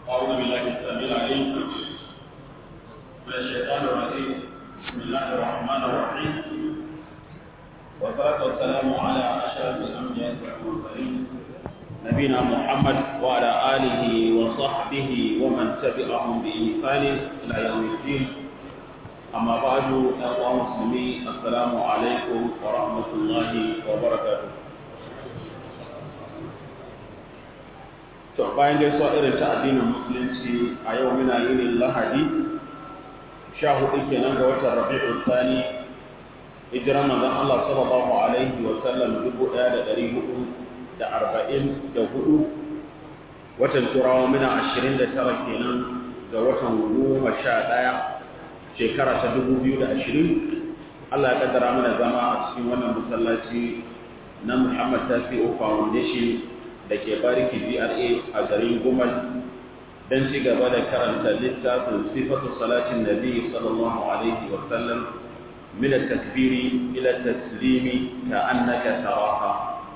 أعوذ بالله السميع العليم من الشيطان الرجيم بسم الله الرحمن الرحيم والصلاة والسلام على أشرف الأنبياء والمرسلين نبينا محمد وعلى آله وصحبه ومن تبعهم بإحسان إلى يوم الدين أما بعد أيها المسلمين السلام عليكم ورحمة الله وبركاته to bayan gaisuwa irin ta addinin musulunci a yau muna yinin lahadi sha hudu kenan ga watan rabi'u tsani hijiran manzon Allah sallallahu alaihi wa sallam dubu ɗaya da ɗari hudu da arba'in da hudu watan turawa muna ashirin da tara kenan ga watan goma sha ɗaya shekara ta dubu biyu da ashirin Allah ya kaddara mana zama a cikin wannan masallaci na Muhammad Tasi'u Foundation da ke bariki GRA a garin Gumal don ci gaba da karanta littafin sifatu salatin nabi sallallahu alaihi wa sallam min at-takbiri ila taslimi ka annaka taraha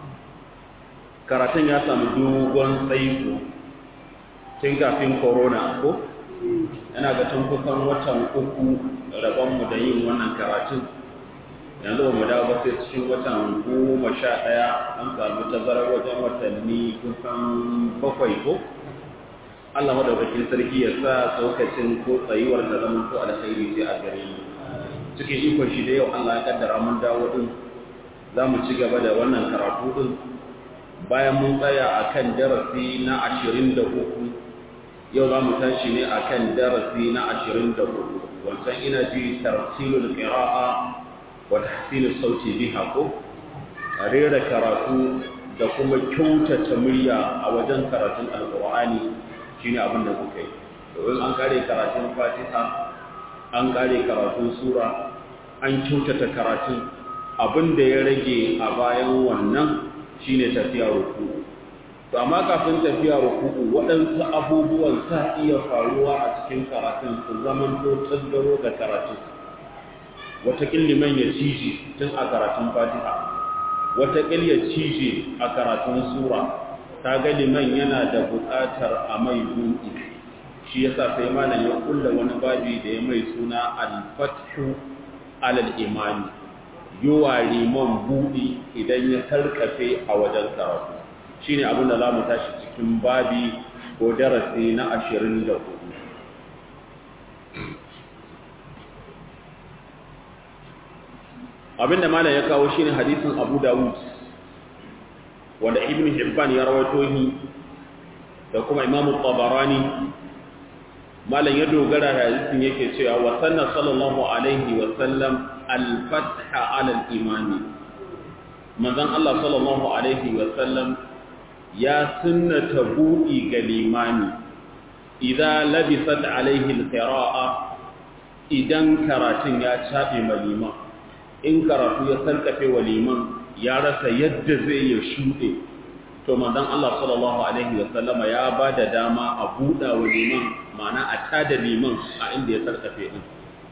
karatun ya samu dogon tsaiko tun kafin corona ko yana ga tun kusan watan uku rabon mu da yin wannan karatun yanzu ba mu dawo ba sai cikin watan goma sha ɗaya an samu tazarar wajen watanni kusan bakwai ko Allah madaukakin sarki ya sa saukacin ko tsayuwar da zaman ko alkhairi sai a gare mu cikin ikon shi da yau Allah ya kaddara mun dawo din za mu ci gaba da wannan karatu din bayan mun tsaya akan darasi na ashirin da uku yau za mu tashi ne akan darasi na ashirin da hudu wancan ina ji tartilul qira'a wa tahsinus sauti biha ko rera karatu da kuma kyautata murya a wajen karatun alqur'ani shine abin da kuka yi domin an kare karatun fatiha an kare karatun sura an kyautata karatun abin da ya rage a bayan wannan shine tafiya ruku to amma kafin tafiya ruku waɗansu abubuwan sa iya faruwa a cikin karatun su zaman to tasgaro ga karatun wataƙil liman ya cije tun a karatun fatiha wataƙil ya cije a karatun sura ta ga liman yana da buƙatar a mai buɗi shi yasa sai malam ya kulla wani babi da ya mai suna al-fathu alal imani yowa liman buɗi idan ya sarkafe a wajen karatu shine abin da za mu tashi cikin babi ko darasi na ashirin da hudu abinda malam ya kawo shine hadisin Abu Dawud wanda Ibn Hibban ya rawaito shi da kuma Imam Tabarani malam ya dogara da hadisin yake cewa wa sanna sallallahu alaihi wa sallam al-fatha ala al-imani manzon Allah sallallahu alaihi wa sallam ya sunnata buɗi ga limani idan labisat alaihi al-qira'a idan karatun ya cabe ma liman in karatu ya sarkafe wa liman ya rasa yadda zai ya shuɗe to manzon Allah sallallahu alaihi wa sallama ya ba da dama a buɗa wa liman ma'ana a tada liman a inda ya sarkafe din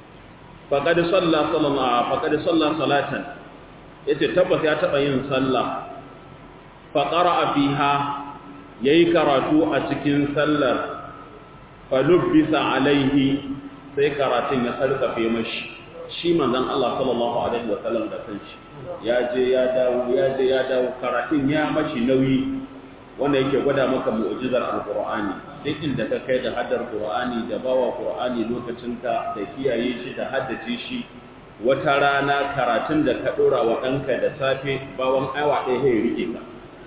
faqad salla sallallahu faqad salla salatan yace tabbas ya taba yin sallah fa qara'a fiha yayi karatu a cikin sallar fa lubbisa alaihi sai karatun ya sarkafe mashi shi manzon Allah sallallahu alaihi wa sallam da kanshi ya je ya dawo ya je ya dawo karatun ya mashi nauyi wanda yake gwada maka mu'jizar alqur'ani duk inda ka kai da haddar qur'ani da bawa qur'ani lokacin ka da kiyaye shi da haddace shi wata rana karatun da ka dora wa ɗanka da safe bawan awa ɗaya ya rike ka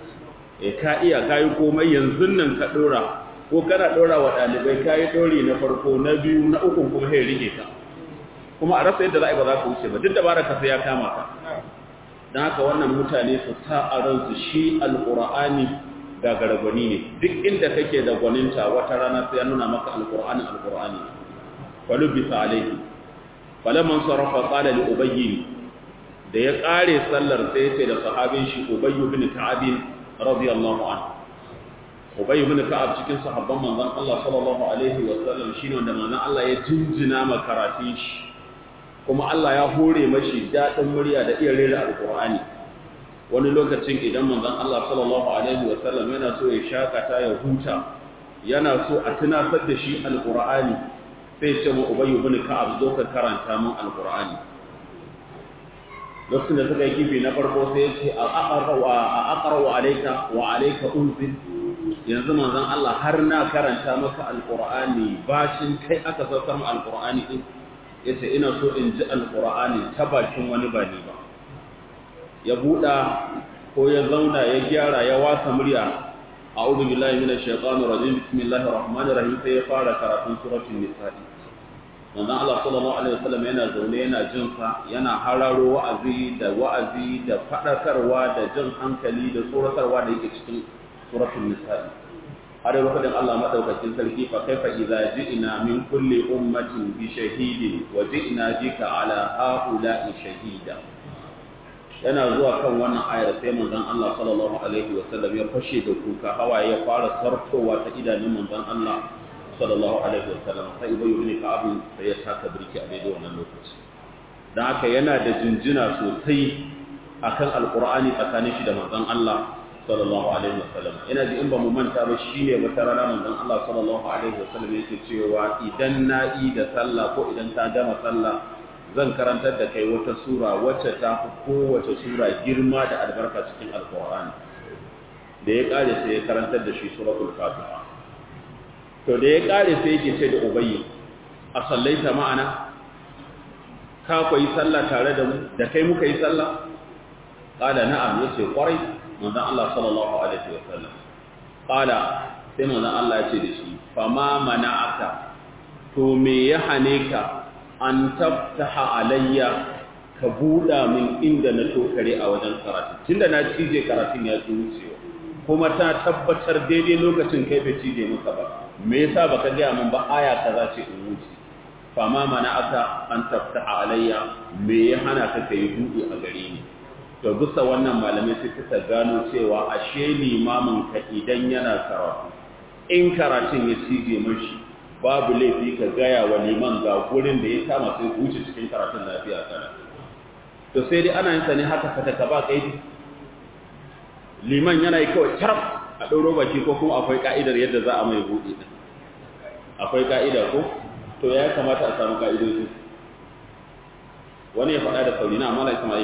e ka iya kayi komai yanzu nan ka dora ko kana dora wa ɗalibai kayi dori na farko na biyu na uku kuma ya rike ka kuma a rasa yadda za a yi ba za ka wuce ba duk da bara ka sai ya kama ka don haka wannan mutane su sa a ransu shi alƙur'ani gagaragwani ne duk inda kake da gwaninta wata rana sai ya nuna maka alƙur'ani alƙur'ani falu bisa alaihi falaman sarrafa qala li ubayyi da ya kare sallar sai ya ce da sahabin shi ubayy bin ka'ab radiyallahu anhu ubayy bin ka'ab cikin sahabban manzon Allah sallallahu alaihi wa sallam shine wanda manzon Allah ya jinjina ma karatun shi kuma Allah ya hore mashi daɗin murya da iya rera alƙur'ani wani lokacin idan manzon Allah sallallahu alaihi wa sallam yana so ya shakata ya huta yana so a tunasar da shi alqur'ani sai ce mu ubayyu bin ka'ab zo ka karanta min alqur'ani lokacin da suka yi kifi na farko sai ya ce a aqra wa alayka wa alayka unzil yanzu manzon Allah har na karanta maka alqur'ani bashin kai aka saukar mu alqur'ani din yace ina so in ji alqur'ani ta bakin wani ba ni ba ya buɗa ko ya zauna ya gyara ya wasa murya a'udhu billahi minash shaitanir rajim bismillahir rahmanir rahim sai ya fara karatun suratul nisa'i manzon Allah sallallahu alaihi wasallam yana zaune yana jin sa yana hararo wa'azi da wa'azi da fadakarwa da jin hankali da tsoratarwa da yake cikin suratul nisa'i har yau fadin Allah madaukakin sarki fa kaifa idza ji'na min kulli ummatin bi shahidin wa ji'na bika ala ha'ula'i shahida yana zuwa kan wannan ayar sai manzon Allah sallallahu alaihi wa sallam ya fashe da kuka hawaye ya fara sartowa ta idanun manzon Allah sallallahu alaihi wa sallam sai ibayu ibn ka'ab sai ya taka birki a daidai wannan lokaci dan haka yana da jinjina sosai akan alqur'ani tsakanin shi da manzon Allah sallallahu alaihi wa sallam ina ji in ba mu manta ba shine wata rana manzon Allah sallallahu alaihi wa sallam yake cewa idan na yi da sallah ko idan ta gama sallah zan karantar da kai wata sura wacce ta fi kowace sura girma da albarka cikin alkur'ani da ya kare sai ya karantar da shi suratul fatiha to da ya kare sai yake ce da ubayyi a sallaita ma'ana ka koyi sallah tare da mu da kai muka yi sallah qala na'am yace kwarai manzon Allah sallallahu alaihi wasallam qala sai manzon Allah ya ce da shi fama mana'aka to me ya hane ka an taftaha alayya ka buɗa min inda na tokare a wajen karatu tunda na cije karatun ya ci wucewa kuma ta tabbatar daidai lokacin kai bai cije maka ba me yasa baka gaya min ba aya kaza ce in wuce fama mana aka an taftaha alayya me ya hana ka kai buɗe a gare ni to bisa wannan malamai sai suka gano cewa ashe limamin ka idan yana karatu in karatun ya cije mashi babu laifi ka gaya wa liman ga gurin da ya kama sai wuce cikin karatun lafiya kana to sai dai ana yin sa ne haka fata ka ba kaidi liman yana yi kawai taraf a ɗauro baki ko kuma akwai ka'idar yadda za a mai buɗe ɗin akwai ka'ida ko to ya kamata a samu ka'idoji wani ya faɗa da sauri na amma na ismail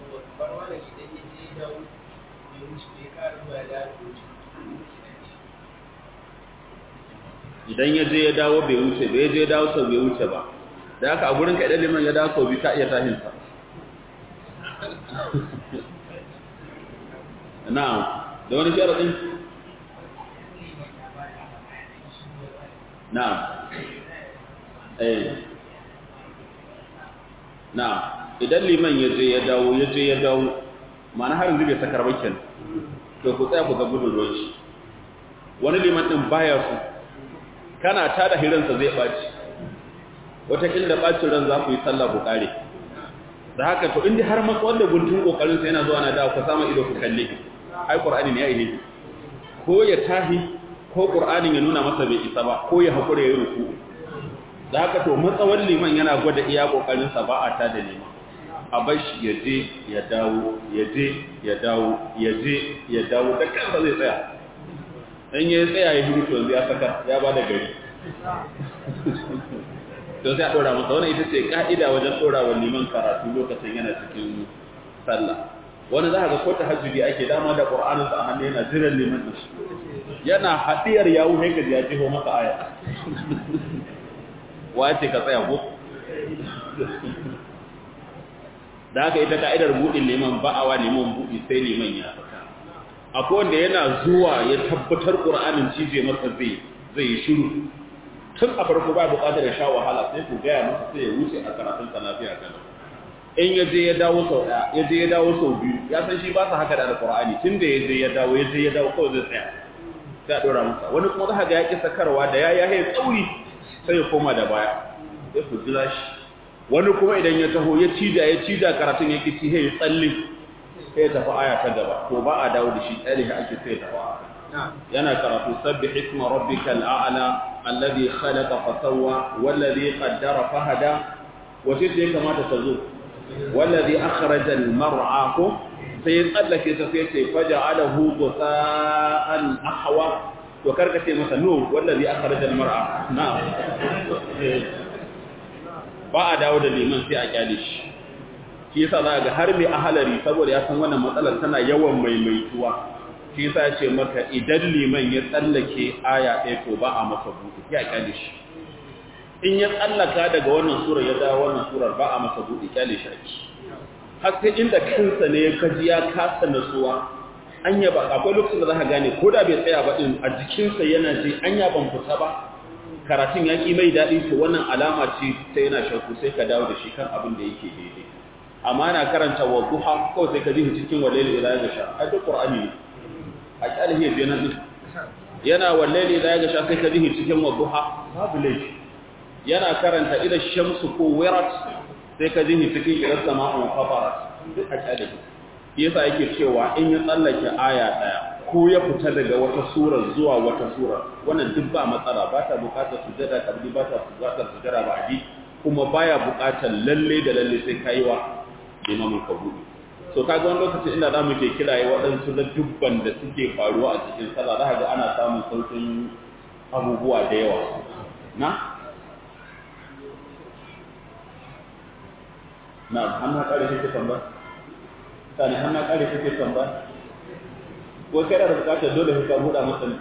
idan ya je ya dawo bai wuce ba ya je ya dawo sau bai wuce ba da haka a gurin ka idan liman ya dawo sau biyu ka iya tahinsa na'am da wani sharaɗin na'am eh na'am idan liman ya je ya dawo ya je ya dawo ma'ana har yanzu bai sakar bakin to ku tsaya ku ga gudun ruwan shi wani liman din baya su kana ta da hiransa zai ɓaci wataƙila da ɓacin ran za ku yi sallah ku ƙare da haka to inda har maka wanda guntun ƙoƙarinsa yana zuwa na dawo ka samu ido ku kalle ai ƙur'ani ne ya ihe ko ya tahi ko ƙur'anin ya nuna masa bai isa ba ko ya haƙura ya yi ruku da haka to matsawar liman yana gwada iya ƙoƙarinsa ba a ta da liman a bar shi ya je ya dawo ya je ya dawo ya je ya dawo da kansa zai tsaya in ya tsaya ya hiru yanzu ya saka ya ba da gari to sai a ɗora masa wani ita ce ƙa'ida wajen ɗora wa liman karatu lokacin yana cikin sallah wani za a ga ko ta hajjubi ake dama da ƙur'aninsa a hannu yana jiran liman da shi yana haɗiyar yawu haikali ya jiho masa aya wa ce ka tsaya ko da haka ita ka'idar buɗin liman ba'awa liman buɗi sai liman ya saka akwai wanda yana zuwa ya tabbatar ƙur'anin cije masa zai zai shiru tun a farko ba buƙatar ya sha wahala sai ku gaya masa sai ya wuce a karatun sa lafiya kana in ya je ya dawo sau ɗaya ya je ya dawo sau biyu ya san shi ba sa haka da alƙur'ani tun da ya je ya dawo ya je ya dawo kawai zai tsaya sai a ɗora masa wani kuma za ka ga ya ƙi sakarwa da ya yahe tsauri sai ya koma da baya sai ku jira shi wani kuma idan ya taho ya cija ya cija karatun ya kici ya tsalle sai ya tafi aya ta gaba to ba a dawo da shi tsare shi ake sai ya tafi yana karatu sabbih isma rabbikal a'la alladhi khalaqa fa sawwa wallazi qaddara fa hada wace ce kamata ta zo wallazi akhraja al mar'a ko sai ya tsallake ta sai ce faja'alahu gusa'an ahwa to karka ce masa no wallazi akhrajal mar'a na'am ba a dawo da liman sai a kyale shi shi yasa za ga har mai ahalari saboda ya san wannan matsalar tana yawan maimaituwa shi yasa ya ce maka idan liman ya tsallake aya ɗaya to ba a masa buɗe ya kyale shi in ya tsallaka daga wannan surar ya dawo wannan surar ba a masa buɗe kyale shi ake har sai inda kansa ne ya kaji ya kasa nasuwa anya ba akwai lokacin da za ka gane ko da bai tsaya ba din a jikinsa yana ji anya ban fita ba karatun ya ƙi mai daɗi to wannan alama ce sai yana shakku sai ka dawo da shi kan abin da yake daidai amma na karanta wa duha kawai sai ka ji cikin wallahi ila ya gasha a duk qur'ani ne a kyalihi ya nan din yana wallahi ila ya gasha sai ka ji cikin wa duha babu laifi yana karanta ila shamsu ko wirat sai ka ji cikin ila sama'u fatarat duk a kyalihi yasa yake cewa in ya tsallake aya daya ko ya fita daga wata sura zuwa wata sura wannan duk ba matsala ba ta bukatar sujada kabli ba ta bukatar sujada ba adi kuma baya bukatar lalle da lalle sai kai wa imamin kabuli so kaga wani lokaci inda zamu ke kiraye waɗansu da dubban da suke faruwa a cikin sallah za ga ana samun sautin abubuwa da yawa na na hannu kare shi tambaya sani hannu kare shi tambaya ko kai da bukatar dole ka buɗa masa ne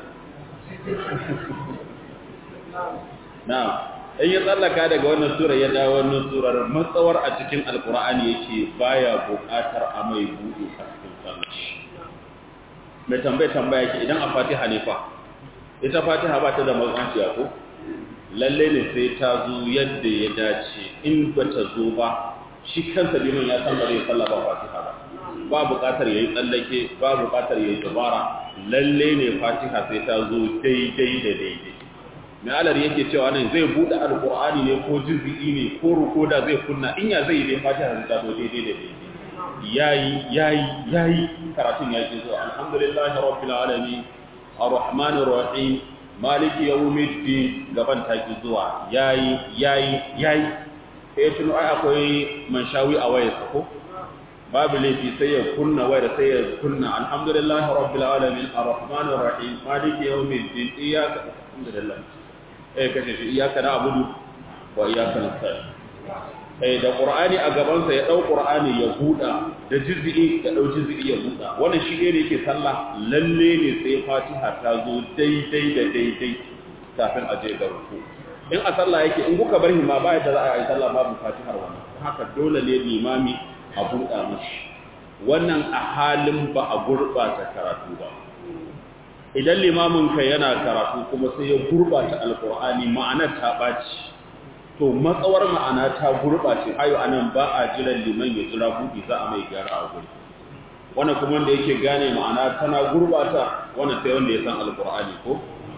na in ya tsallaka daga wannan sura ya dawo wannan surar matsawar a cikin alkur'ani yake baya bukatar a mai buɗe a cikin sallah mai tambaye tambaya yake idan a fatiha ne fa ita fatiha ba ta da matsanciya ko lalle ne sai ta zo yadda ya dace in ba ta zo ba shi kansa liman ya san ba zai sallah ba fatiha ba ba buƙatar yayi tsallake ba buƙatar yayi dabara lalle ne Fatiha sai ta zo daidai da daidai mai alar yake cewa nan zai bude alqur'ani ne ko juz'i ne ko rukoda zai kunna in ya zai dai Fatiha sai ta zo daidai da daidai yayi yayi yayi karatun ya ji zuwa alhamdulillahi rabbil alamin arrahmanir rahim maliki yawmiddin gaban ta ki zuwa yayi yayi yayi sai tuno ai akwai manshawi a wayarsa ko babu laifi sai ya kunna wayar sai ya kunna alhamdulillahi rabbil alamin arrahmanir rahim maliki yawmiddin iyyaka alhamdulillah eh kace shi iyyaka na'budu wa iyyaka nasta'in eh da qur'ani a gaban sa ya dau qur'ani ya buda da juz'i ya dau juz'i ya buda wannan shi ne yake sallah lalle ne sai fatiha ta zo daidai da daidai kafin a je ga ruku in a sallah yake in kuka bar hima ba yadda za a yi sallah babu fatihar wannan haka dole ne limami a buɗa mashi wannan a halin ba a gurɓata karatu ba idan limaminka yana karatu kuma sai ya gurɓata alƙur'ani ma'anar ta ɓaci to matsawar ma'ana ta gurɓace ayo anan ba a jiran liman ya jira buɗi za a mai gyara a guri wannan kuma wanda yake gane ma'ana tana gurɓata wannan sai wanda ya san alƙur'ani ko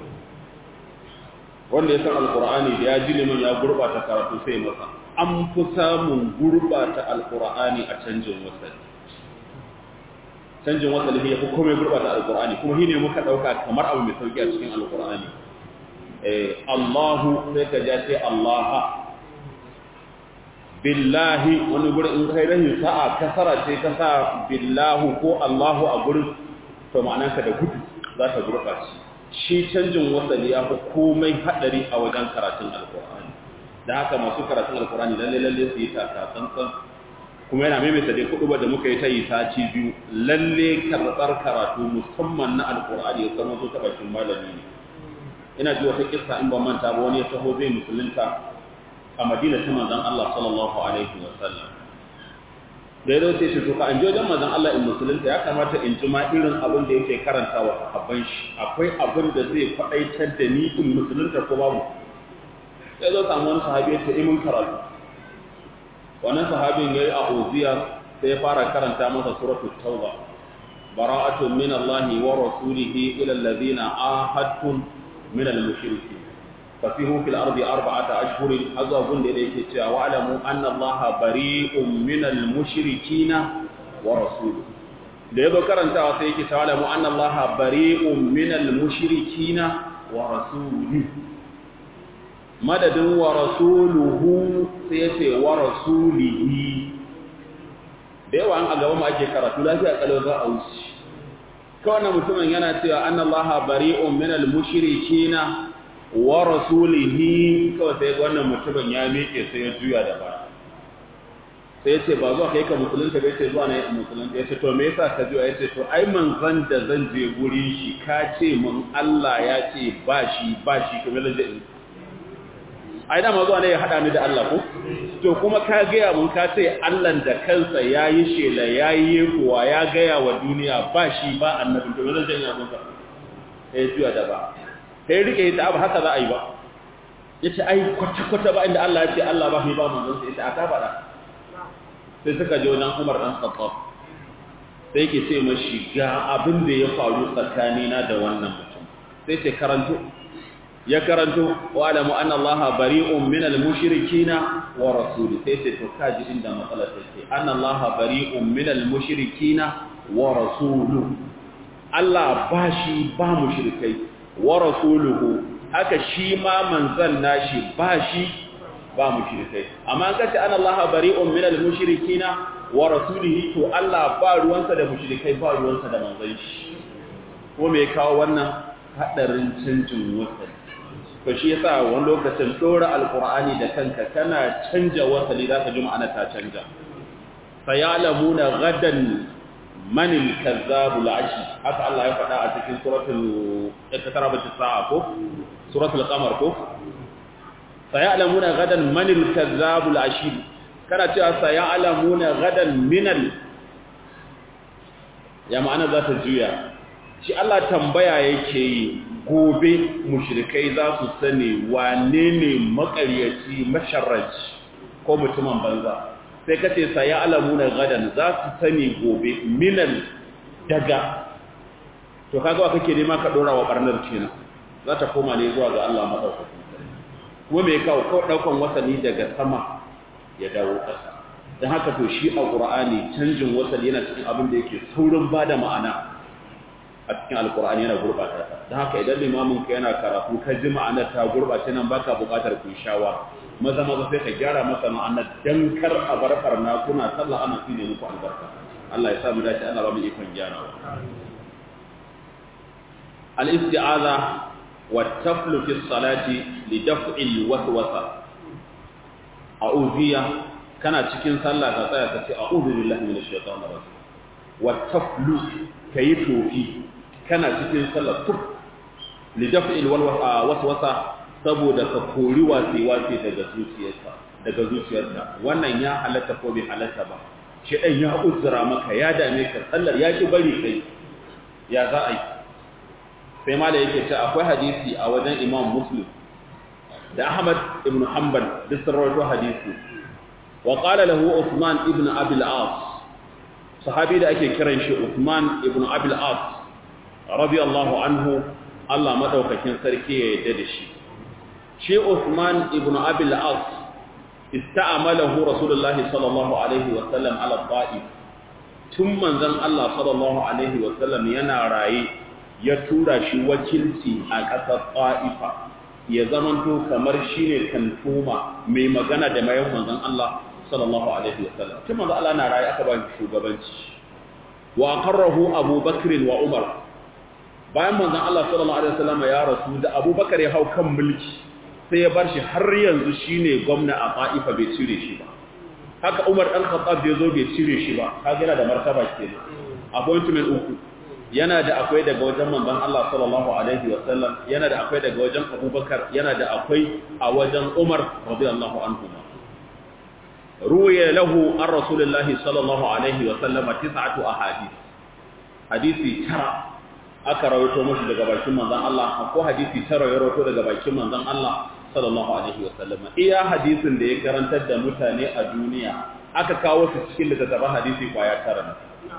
wanda ya san alƙur'ani da ya ji liman ya gurɓata karatu sai masa an fi samun gurbata alkur'ani a canjin wasali canjin wasali ya fi komai gurbata alkur'ani kuma shi ne muka ɗauka kamar abu mai sauki a cikin alkur'ani Allahu sai ka ja sai Allah billahi wani gurin in kai rahin sa'a kasara ce ka sa billahu ko Allahu a gurin to ma'anarka da gudu za ta gurɓace shi canjin wasali ya fi komai haɗari a wajen karatun alkur'ani da haka masu karatun alkurani lalle lalle su yi taka tsantsan kuma yana maimaita dai kudu da muka yi ta yi sati biyu lalle karɓar karatu musamman na alkurani ya zama zo ta bakin malami ne ina ji wata kissa in ban manta ba wani ya taho zai musulunta a madina ta manzon Allah sallallahu alaihi wa sallam da ya dauce shi to ka an je wajen manzon Allah in musulunta ya kamata in ji ma irin abin da yake karanta wa sahabban shi akwai abin da zai faɗaitar da ni in musulunta ko babu sai zo samu wani sahabi ya ce imin karatu wannan sahabin ya yi a oziya sai ya fara karanta masa suratul tauba bara'atun min Allah wa rasulihi ila alladhina ahadtum min al-mushriki fasihu fil ardi arba'ata ashhurin hazwa gun da yake cewa wa alamu anna Allah bari'un min al-mushrikina wa rasuluhu da yazo karantawa sai yake cewa alamu anna Allah bari'un min al-mushrikina wa rasuluhu madadin wa rasuluhu sai yace wa rasulihi da yawa an a gaba ma ake karatu lafiya kalau za a wuce kawai mutumin yana cewa annallaha bari'un minal mushrikina wa rasulihi kawai sai wannan mutumin ya miƙe sai ya juya da baya sai ya ce ba zuwa kai ka musulunta bai ce zuwa na yi musulunta ya ce to me yasa ka juya ya ce to ai manzan da zan je wurin shi ka ce mun Allah ya ce ba shi ba shi kamar da in ai dama zuwa ne ya haɗa ni da Allah ko to kuma ka gaya mun ka ce Allah da kansa ya yi shela ya yi kuwa ya gaya wa duniya ba shi ba annabin to zan janya mun ka sai juya da ba sai rike ta abu haka za a yi ba yace ai kwata kwata ba inda Allah ya ce Allah ba shi ba manzon sai ita aka faɗa sai suka je wajen Umar dan Khattab sai yake ce mashi ga abin da ya faru tsakanina da wannan mutum sai ce karanto ya karanto wa alamu anna allaha bari'un minal mushrikina wa rasuli sai ce to kaji inda matsalar take anna allaha bari'un minal mushrikina wa rasulu Allah ba shi ba mushrikai wa rasuluhu haka shi ma manzan nashi ba shi ba mushrikai amma an kace anna allaha bari'un minal mushrikina wa rasulihi to Allah ba ruwansa da mushrikai ba ruwansa da manzan shi ko me kawo wannan hadarin canjin wasali to shi yasa wani lokacin dora alqur'ani da kanka kana canja wasali zaka ji ma'ana ta canja sayalamuna gadan man al-kazzab al-ashi haka Allah ya faɗa a cikin suratul iqtarabat as-sa'a ko suratul qamar ko sayalamuna gadan man al-kazzab al-ashi kana cewa sayalamuna gadan minal ya ma'ana za ta juya shi Allah tambaya yake yi gobe mushrikai za su sani wane ne makaryaci masharraci ko mutumin banza sai ka ce saya alamuna gadan za su sani gobe minan daga to kaga wa kake nema ka dora wa barnar kenan za ta koma ne zuwa ga Allah madaukakin kuma me kawo ko daukan wasani daga sama ya dawo ƙasa dan haka to shi a Qur'ani canjin wasali yana cikin abin da yake saurin bada ma'ana a cikin alkur'ani yana gurbata ta don haka idan limamin ka yana karatu ka ji ma'anar ta gurbace nan baka buƙatar ku shawa maza maza sai ka gyara masa ma'anar dan kar a bar farna kuna sallah ana tsine muku albarka Allah ya sa mu dace Allah ba mu ikon gyarawa al-isti'aza wa taflu fi salati li daf'i al-waswasa a'udhiya kana cikin sallah ka tsaya ka ce a'udhu billahi minash shaitanir rajim wa taflu kayi tofi kana cikin sallar tuf lidaf'il waswasa saboda ka kori wasi-wasi daga zuciyarka daga zuciyarka wannan ya halatta ko bai halatta ba shi dan ya uzura maka ya dame ka sallar ya ki bari kai ya za a yi sai ma da yake ce akwai hadisi a wajen Imam Muslim da Ahmad ibn Hanbal duk sun rawaito hadisi wa qala lahu Uthman ibn Abi al-As sahabi da ake kiran shi Uthman ibn Abi al-As radiyallahu anhu Allah madaukakin sarki ya yarda da shi shi Uthman ibn Abi al-As ista'amalahu Rasulullah sallallahu alaihi wa sallam ala ta'if tun manzon Allah sallallahu alaihi wa sallam yana raye ya tura shi wakilci a ƙasar Ta'ifa ya zamanto kamar shine kantuma mai magana da mayan manzon Allah sallallahu alaihi wa sallam tun manzon Allah na raye aka ba shi shugabanci wa qarrahu Abu Bakr wa Umar bayan manzon Allah sallallahu alaihi wasallam ya rasu da Abubakar ya hau kan mulki sai ya bar shi har yanzu shine gwamna a Taifa bai cire shi ba haka Umar dan Khattab bai zo bai cire shi ba kaga yana da martaba kenan appointment uku yana da akwai daga wajen manzon Allah sallallahu alaihi wasallam yana da akwai daga wajen Abubakar yana da akwai a wajen Umar radiyallahu anhu ruwaya lahu an rasulullahi sallallahu alaihi wasallam tis'atu ahadith hadisi tara aka rawaito mashi daga bakin manzon Allah ko hadisi tara ya rawaito daga bakin manzon Allah sallallahu alaihi wasallam iya hadisin da ya karantar da mutane a duniya aka kawo su cikin littattafan hadisi kwaya tara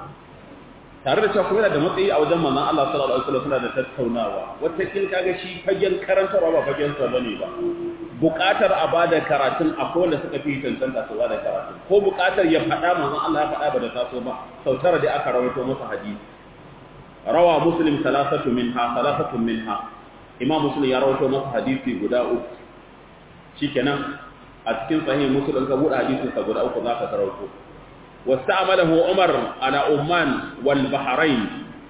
tare da cewa kuma yana da matsayi a wajen manzon Allah sallallahu alaihi wasallam suna da tattaunawa wata kin kaga shi fagen karantarwa ba fagen sa bane ba buƙatar a bada karatun akwai wanda suka fi cancanta su bada karatun ko buƙatar ya faɗa manzon Allah ya faɗa ba da taso ba sautara da aka rawaito masa hadisi rawa muslim salasatu minha salasatu minha imam muslim ya rawaito masa hadisi guda uku shikenan a cikin sahih muslim ka buɗe hadisin sa guda uku zaka rawaito wasta'amalahu umar ala umman wal bahrain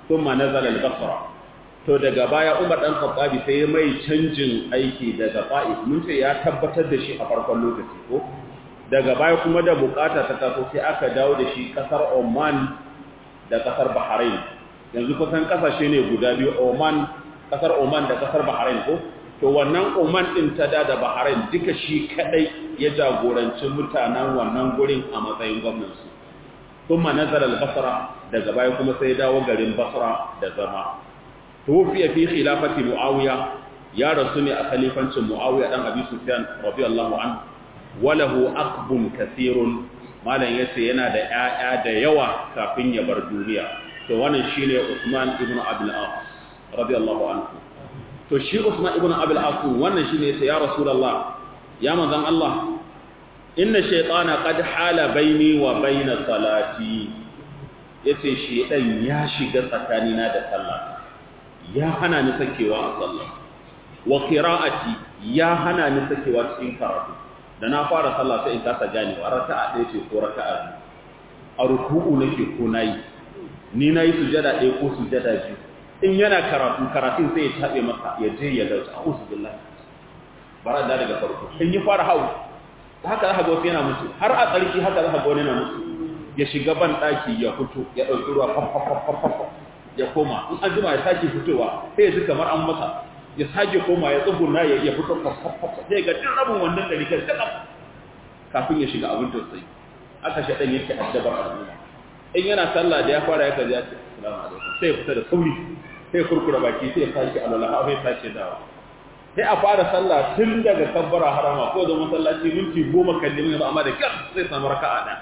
thumma nazala al-basra to daga baya Umar dan Khattabi sai ya mai canjin aiki daga Fa'id mun ce ya tabbatar da shi a farkon lokaci ko daga baya kuma da bukata ta taso sai aka dawo da shi kasar Oman da kasar Bahrain yanzu kusan kasashe ne guda biyu Oman kasar Oman da kasar Bahrain ko to wannan Oman din ta da da Bahrain duka shi kadai ya jagoranci mutanen wannan gurin a matsayin gwamnati kuma nazara al-Basra daga baya kuma sai dawo garin Basra da zama tufiya fi khilafati Muawiya ya rasu ne a khalifancin Muawiya dan Abi Sufyan radiyallahu anhu walahu aqbun kathirun malan yace yana da ƴaƴa da yawa kafin ya bar duniya to wannan shine Usman ibn Abdul As radiyallahu anhu to shi Usman ibn Abdul As wannan shine yace ya Rasulullah ya manzon Allah inna shaytana qad hala baini wa baina salati yace shedan ya shiga tsakanina da sallah ya hana ni sakewa a sallah wa qira'ati ya hana ni sakewa cikin karatu da na fara sallah sai in kasa ganewa raka'a ɗaya ce ko raka'a biyu a ruku'u nake ko nayi ni nayi sujada ɗaya ko sujada biyu in yana karatu karatun sai ya tabe masa ya je ya dauki a'udhu billahi bara da daga farko in ya fara hawo haka za ka ga wasu yana musu har a tsarki haka za ka ga wani yana musu ya shiga ban ɗaki ya fito ya ɗauki ruwa fafafafafafa ya koma in an jima ya sake fitowa sai ya ji kamar an masa ya sake koma ya tsuguna ya ya fito fafafafa sai ga duk rabin wannan ɗari kan kaɗan kafin ya shiga abin tausayi aka shaɗan yake addabar al'umma in yana sallah da ya fara ya kaji ya ce assalamu alaikum sai ya fita da sauri sai ya kurkura baki sai ya sake alwala sai ya sake dawa sai a fara sallah tun daga kabbara harama ko da masallaci minti goma kallin ba amma da kyar sai samu raka'a ɗaya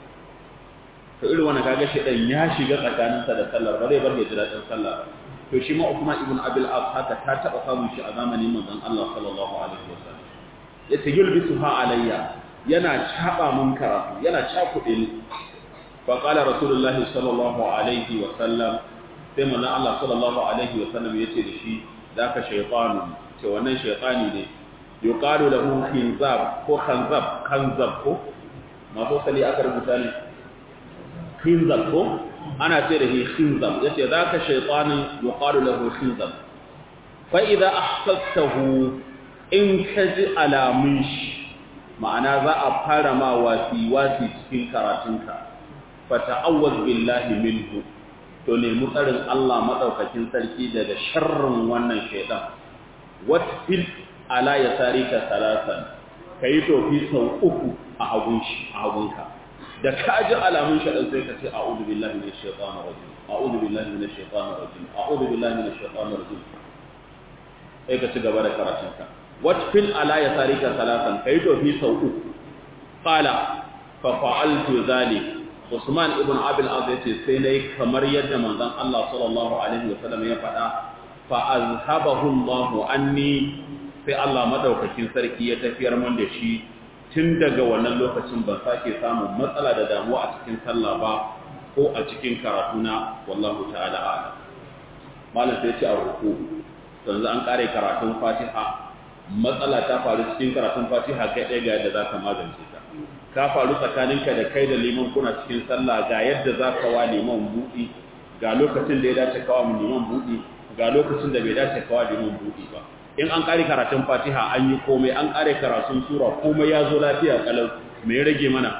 to irin wannan kaga shedan ya shiga tsakaninsa da sallar ba zai bar ya ji daɗin sallah to shi ma Uthman ibn Abil As haka ta taba samun shi a zamanin manzon Allah sallallahu alaihi wasallam yace yulbisuha alayya yana chaba mun karatu yana cakuɗe ni fa qala rasulullah sallallahu alaihi wasallam sai manzon Allah sallallahu alaihi wasallam yace da shi zaka shaytanu ce wannan shaytani ne yuqalu lahu khinzab ko khanzab khanzab ko masu sali aka rubuta ne khinzab ko ana ce da shi khinzab yace zaka shaytani yuqalu lahu khinzab fa idza ahsastahu in kaji alamun shi ma'ana za a fara ma wasi wasi cikin karatunka fa ta'awwaz billahi minhu to ne mutsarin Allah madaukakin sarki daga sharrin wannan shaytan watfil ala yasarika salasan kai to fi sau uku a hagun shi a hagunka da ka ji alamun shaɗan sai ka ce a'udhu billahi minash shaitanir rajim a'udhu billahi minash shaitanir rajim a'udhu billahi minash shaitanir rajim sai ka ci gaba da karatun ka watfil ala yasarika salatan kai to fi sau uku qala fa fa'altu zalik Usman ibn Abil Az yace sai nayi kamar yadda manzon Allah sallallahu alaihi wasallam ya faɗa fa azhabahu Allah anni sai Allah madaukakin sarki ya tafiyar mun da shi tun daga wannan lokacin ban sake samun matsala da damuwa a cikin sallah ba ko a cikin karatuna wallahu ta'ala a'lam malam sai ce a ruku yanzu an kare karatun Fatiha matsala ta faru cikin karatun Fatiha kai ɗaya ga yadda zaka magance ta ka faru tsakaninka da kai da liman kuna cikin sallah ga yadda zaka wa liman buɗi ga lokacin da ya dace kawa mu liman buɗi ga lokacin da bai dace kawa liman buɗi ba in an kare karatun fatiha an yi komai an kare karatun sura komai ya zo lafiya kalau me ya rage mana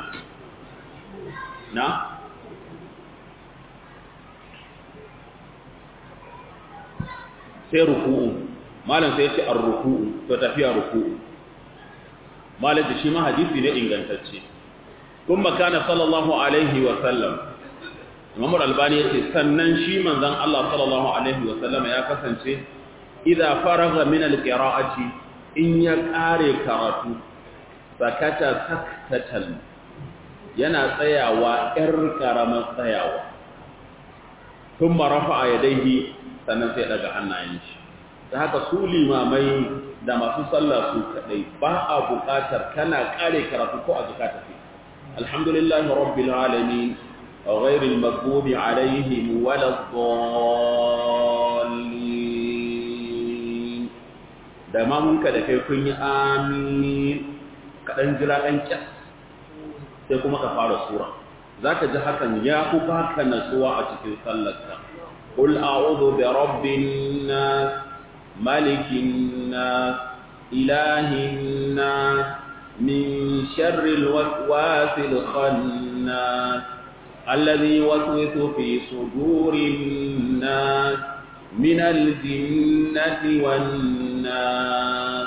na sai ruku'u malam sai ya ce ar-ruku'u to tafiya ruku'u malam da shi ma hadisi ne ingantacce kuma kana sallallahu alaihi wa sallam Imam Al-Albani yace sannan shi manzon Allah sallallahu alaihi wa sallam ya kasance idza faragha min al-qira'ati in ya kare karatu sakata saktatan yana tsayawa yar karamar tsayawa thumma rafa'a yadayhi sannan sai daga hannayen shi da haka su limamai da masu sallah su kadai ba a buƙatar kana kare karatu ko a zakata fi alhamdulillahi rabbil alamin غير المغضوب عليهم ولا الضالين da mamunka da kai kun yi amin kaɗan jira ɗan ƙyas sai kuma ka fara sura za ka ji hakan ya ku baka natsuwa a cikin sallarka قل أعوذ برب الناس ملك الناس إله الناس من شر الوسواس الخناس الذي يوسوس في صدور الناس من الجنة والناس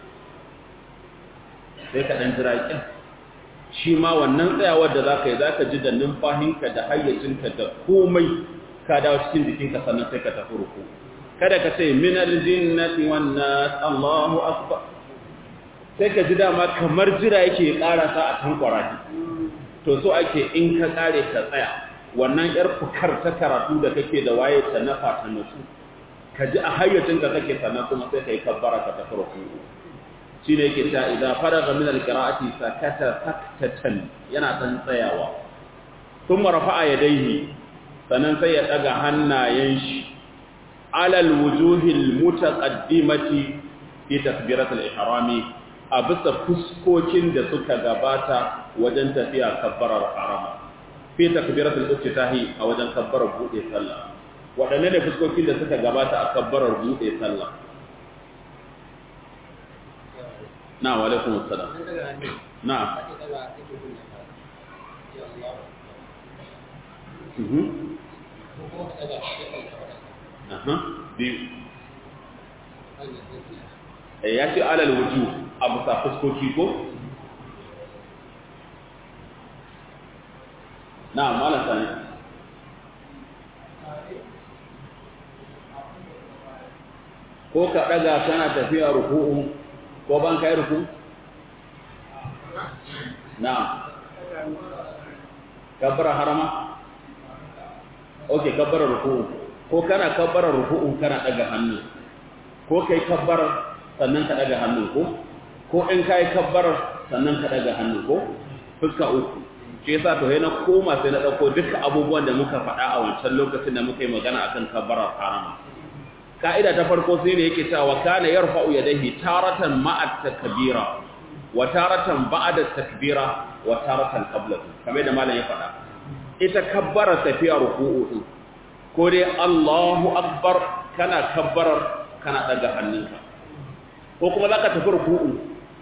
sai ka ɗan jira ƙin shi ma wannan tsayawar da za ka yi za ka ji da numfahinka da hayyacinka da komai ka dawo cikin jikinka sannan sai ka tafi ruku kada ka ce min aljinnati wan nas Allahu akbar sai ka ji dama kamar jira yake karasa a kan kwaraki to so ake in ka kare ka tsaya wannan yar fukar ta karatu da kake da waye ta nafa ta nasu ka ji a hayyacinka kake sannan kuma sai ka yi kabbara ka tafi ruku shi ne yake ta idan faraga min alqira'ati sakata saktatan yana dan tsayawa thumma rafa'a yadayhi sannan sai ya daga hannayen shi alal wujuhil mutaqaddimati fi takbirat al-ihrami a bisa fuskokin da suka gabata wajen tafiya kabbarar harama fi takbirat al-iftitahi a wajen kabbarar bude sallah wadanne ne fuskokin da suka gabata a kabbarar bude sallah na wa alaikum assalam na mhm aha biyu eh ya ce alal wuju abu sa fuskoki ko na malam sani ko ka daga kana tafiya ruku'u ko ban kai ruku na kabbara harama okay kabbara ruku'u ko kana kabbara ruku'u kana daga hannu ko kai kabbara sannan ka daga hannu ko ko in kai kabbara sannan ka daga hannu ko fuska uku shi yasa to na koma sai na dauko duka abubuwan da muka faɗa a wancan lokacin da muka yi magana akan kabbara harama ka'ida ta farko sai ne yake cewa kana yarfa'u yadayhi taratan ma'a takbira wa taratan ba'da takbira wa taratan qabla kamar da malam ya faɗa ita kabbara tafiya ruku'u din ko dai Allahu akbar kana kabbarar kana daga hannunka ko kuma zaka tafi ruku'u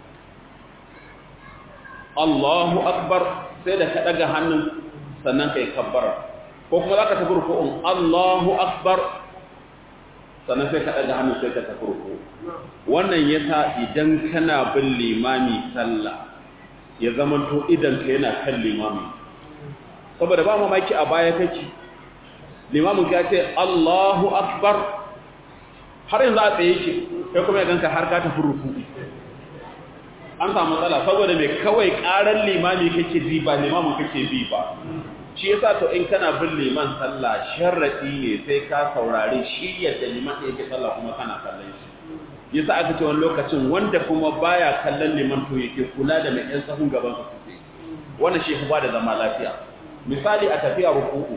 Allahu akbar sai da ka daga hannun sannan kai kabbara ko kuma zaka tafi ruku'un Allahu akbar sannan sai ka ɗaga hannu sai ka tafi ruku wannan yasa idan kana bin limami sallah ya zamanto idan ka yana kan limami saboda ba mamaki a baya kake limamin ka ce Allahu akbar har yanzu a tsaye ke kai kuma ya ganka har ka tafi ruku an samu matsala saboda mai kawai ƙarar limami kake ji ba limamin kake bi ba shi yasa to in kana bin liman sallah sharadi ne sai ka saurari shi yadda liman yake sallah kuma kana kallon shi yasa aka ce wani lokacin wanda kuma baya kallon liman to yake kula da mai ɗan sahun gaban su suke wannan shi ba da zama lafiya misali a tafiya ruku'u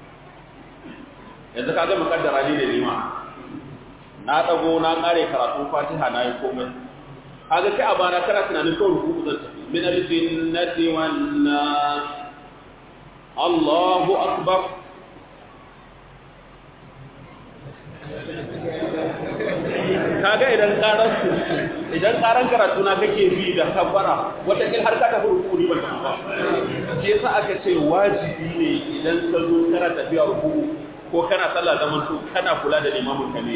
yanzu ka ga mukaddara ni da liman na dago na kare karatun fatiha na yi komai kaga kai a bana kana tunanin kawai ruku'u zan tafi min al-jinnati wan nas Allahu akbar kaga idan karan idan karan karatu na kake bi da kabbara wata kin har ka tafi ruku ban ba shi yasa aka ce wajibi ne idan ka zo kana tafiya ruku ko kana sallah zaman to kana kula da limamin ka ne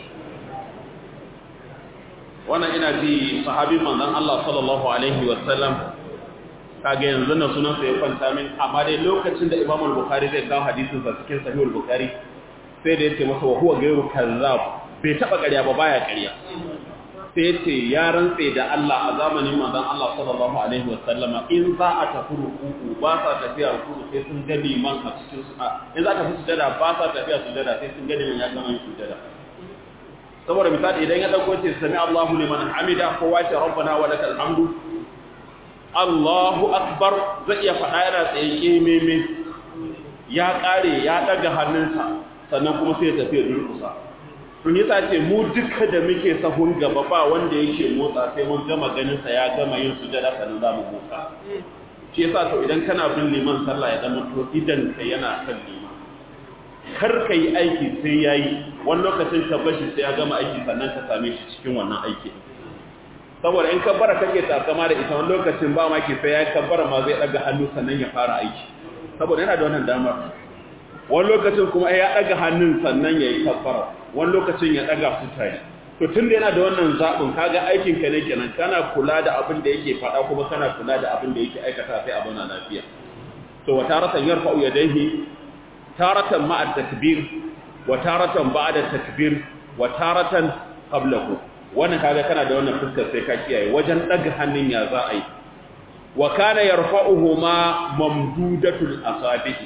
wannan ina ji sahabin manzon Allah sallallahu alaihi wasallam kage yanzu na sunan sa ya kwanta min amma dai lokacin da Imam al-Bukhari zai kawo hadisin sa cikin Sahih al-Bukhari sai da yace masa wa huwa ghayru kazzab bai taba ƙarya ba baya ƙarya sai yace ya rantse da Allah a zamanin manzon Allah sallallahu alaihi wasallama in za a tafi ruku'u ba sa tafiya ruku'u sai sun ga liman a cikin su in za ta fi sujada ba sa tafiya sujada sai sun ga liman ya gama yin sujada saboda misali idan ya dauko ce sami Allahu liman hamida kowa ce rabbana wa lakal hamdu Allahu akbar zai iya faɗa yana tsaye kememe ya ƙare ya ɗaga hannunsa sannan kuma sai ya tafi ya durkusa tun yasa ce mu duka da muke sahun gaba ba wanda yake motsa sai mun gama ganinsa ya gama yin sujada sannan za mu motsa shi yasa to idan kana bin liman sallah ya zama to idan ka yana kan liman kar ka yi aiki sai ya yi wani lokacin ka bashi sai ya gama aiki sannan ka same shi cikin wannan aiki saboda in kabbara kake takama da ita wani lokacin ba maki sai ya kabbara ma zai daga hannu sannan ya fara aiki saboda yana da wannan damar wani lokacin kuma ya daga hannun sannan ya yi kabbara wani lokacin ya daga su tare to tun da yana da wannan zaɓin kaga aikin ka ne kenan kana kula da abin da yake faɗa kuma kana kula da abin da yake aikata sai abin na lafiya to wa taratan yarfa'u yadayhi taratan ma'a takbir wa taratan ba'da takbir wa taratan qablahu wannan kaga kana da wannan fuskar sai ka kiyaye wajen daga hannun ya za a yi wa kana yarfa'uhuma mamdudatul asabihi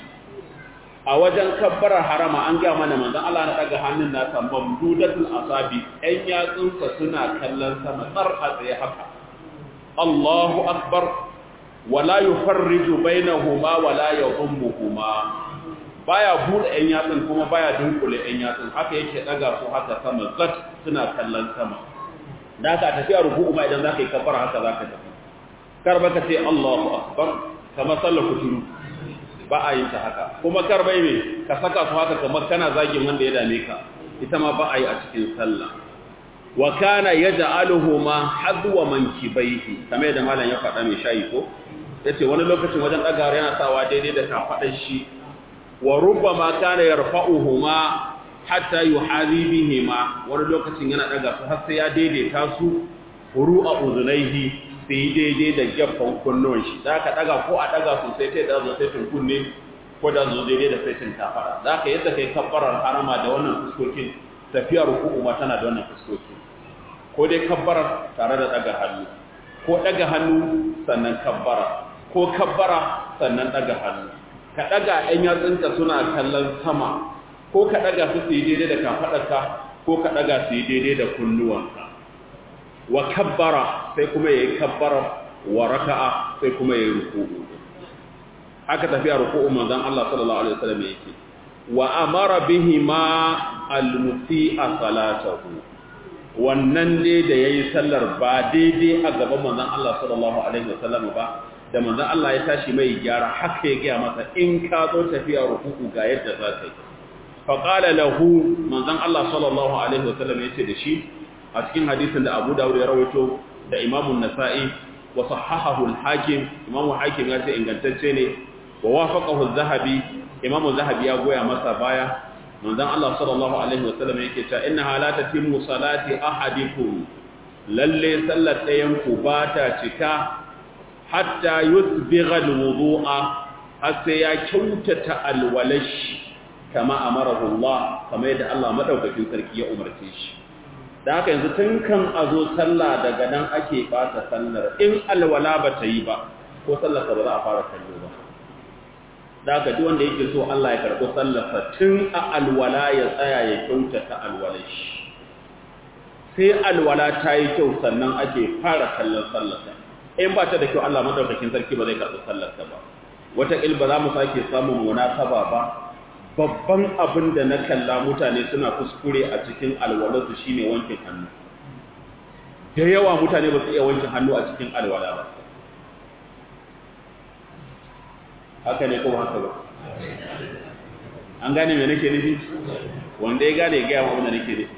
a wajen kabbarar harama an ga mana manzon Allah na daga hannun nasa mamdudatul asabi ɗan yatsunsa suna kallon sama tsar a tsaye haka Allahu akbar wala yufarriju bainahuma wala yadhummuhuma baya bude ɗan yatsun kuma baya dunkule ɗan yatsun haka yake daga su haka sama zat suna kallon sama da haka tafiya ruku'u ma idan zaka yi kabbara haka zaka tafi kar baka ce Allahu akbar kamar sallar kuturu ba a yin ta haka kuma kar bai me ka saka su haka kamar kana zagin wanda ya dame ka ita ma ba a yi a cikin sallah wa kana yaj'aluhuma hadwa mankibaihi kamar da malam ya faɗa mai shayi ko yace wani lokacin wajen dagawa yana sawa daidai da kafadar shi wa rubbama kana yarfa'uhuma hatta yuhazi bihima wani lokacin yana daga su har sai ya daidaita su furu'a uzunaihi sai daidai da gaffan kunnuwan shi da ka daga ko a daga su sai da zo sai kunne ko da zo daidai da sai tafara da ka yadda kai kabbarar harama da wannan fuskokin tafiya ruku'u ma tana da wannan fuskokin ko dai kabbarar tare da daga hannu ko daga hannu sannan kabbara ko kabbara sannan daga hannu ka daga ɗan yatsunka suna kallon sama ko ka daga su su yi daidai da kafaɗarka ko ka daga su yi daidai da kunnuwanka wa kabbara sai kuma ya yi kabbara wa raka'a sai kuma ya yi ruku'u haka tafiya ruku'u manzon Allah sallallahu alaihi wasallam yake wa amara bihi ma al-musi'a salatahu wannan dai da yayi sallar ba daidai a gaban manzon Allah sallallahu alaihi wasallam ba da manzon Allah ya tashi mai gyara haka ya gaya masa in ka zo tafiya ruku'u ga yadda za ka yi fa qala lahu manzon Allah sallallahu alaihi wasallam yace da shi a cikin hadisin da Abu Dawud ya rawaito da Imam an-Nasa'i wa sahahahu al-Hakim Imam Hakim ya ce ingantacce ne wa wafaqahu az-Zahabi Imam az-Zahabi ya goya masa baya manzon Allah sallallahu alaihi wasallam yake cewa innaha la tatimmu salati ahadikum lalle sallar ɗayan ku ba ta cika hatta yusbigha alwudu'a har sai ya kyautata alwalash kama amarahu Allah kama yadda Allah madaukakin sarki ya umarce shi da haka yanzu tun kan a zo sallah daga nan ake bata sallar in alwala ba ta yi ba ko sallar ba za a fara kallo ba da haka duk wanda yake so Allah ya karɓi sallarsa tun a alwala ya tsaya ya kyautata alwalash sai alwala ta yi kyau sannan ake fara kallon sallarsa in ba ta da kyau Allah madaukakin sarki ba zai karɓi sallarsa ba wata ba za mu sake samun munasaba ba babban abin da na kalla mutane suna kuskure a cikin alwalarsu shine wankin hannu da yawa mutane ba su iya wankin hannu a cikin alwala ba haka ne kuma haka ba an gane me nake nufi wanda ya gane ya gaya wa abin da nake nufi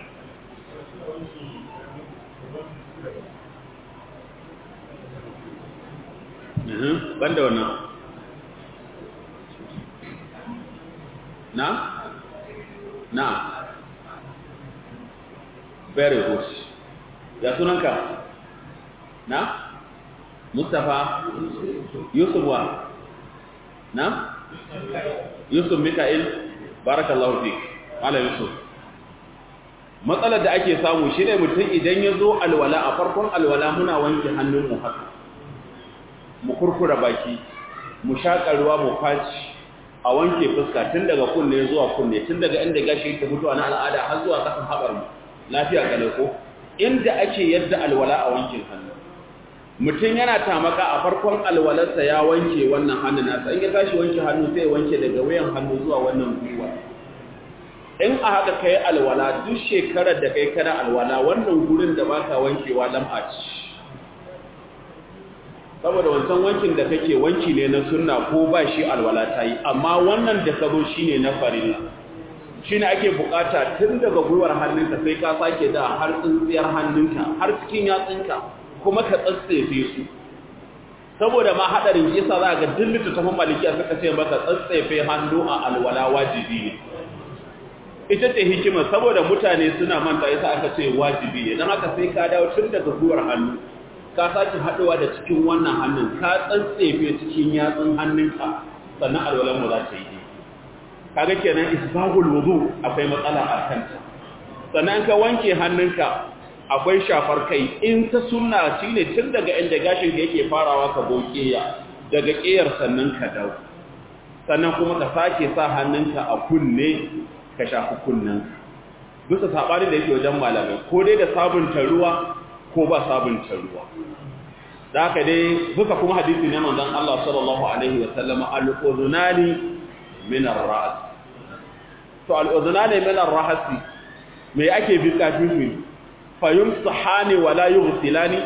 banda wannan na na very good ya sunanka na mustapha yusuf wa na yusuf mika'il barakallahu fik ala yusuf matsalar da ake samu shine mutum idan ya zo alwala a farkon alwala muna wanke hannunmu haka mu kurkura baki mu shaƙa ruwa mu faci a wanke fuska tun daga kunne zuwa kunne tun daga inda gashi yake mutuwa na al'ada har zuwa kasan haɓar mu lafiya kalau ko inda ake yadda alwala a wankin hannu mutum yana tamaka a farkon alwalarsa ya wanke wannan hannun nasa in ya tashi wanke hannu sai ya wanke daga wayan hannu zuwa wannan gwiwa in a haka kai alwala duk shekarar da kai kana alwala wannan gurin da baka wankewa lam'a ce saboda wancan wankin da kake wanki ne na sunna ko ba shi alwala ta yi amma wannan da ka zo shi ne na farilla shine ake bukata tun daga gwiwar hannunka sai ka sake da har tsintsiyar hannunka har cikin yatsunka kuma ka tsatsefe su saboda ma hadarin yasa za ga duk littattafan malikiya suka ce maka tsatsefe hannu a alwala wajibi ne ita ce hikimar saboda mutane suna manta yasa aka ce wajibi ne don haka sai ka dawo tun daga gwiwar hannu ka sake haɗuwa da cikin wannan hannun ka tsantsefe cikin yatsun hannunka sannan alwalan mu za ta yi kaga kenan isbagul wudu akwai matsala a kanta sannan ka wanke hannunka akwai shafar kai in ta sunna shine tun daga inda gashin ka yake farawa ka bokeya daga ƙiyar sannan ka dawo sannan kuma ka sake sa hannunka a kunne ka shafi kunnen bisa sabani da yake wajen malamai ko dai da sabunta ruwa ko ba sabunta ruwa da haka dai buka kuma hadisi ne manzon Allah sallallahu alaihi wa sallam al-udhunani min ar-ra's to al-udhunani min ar-ra's me ake bi kafin fa yumsahani wa la yughsilani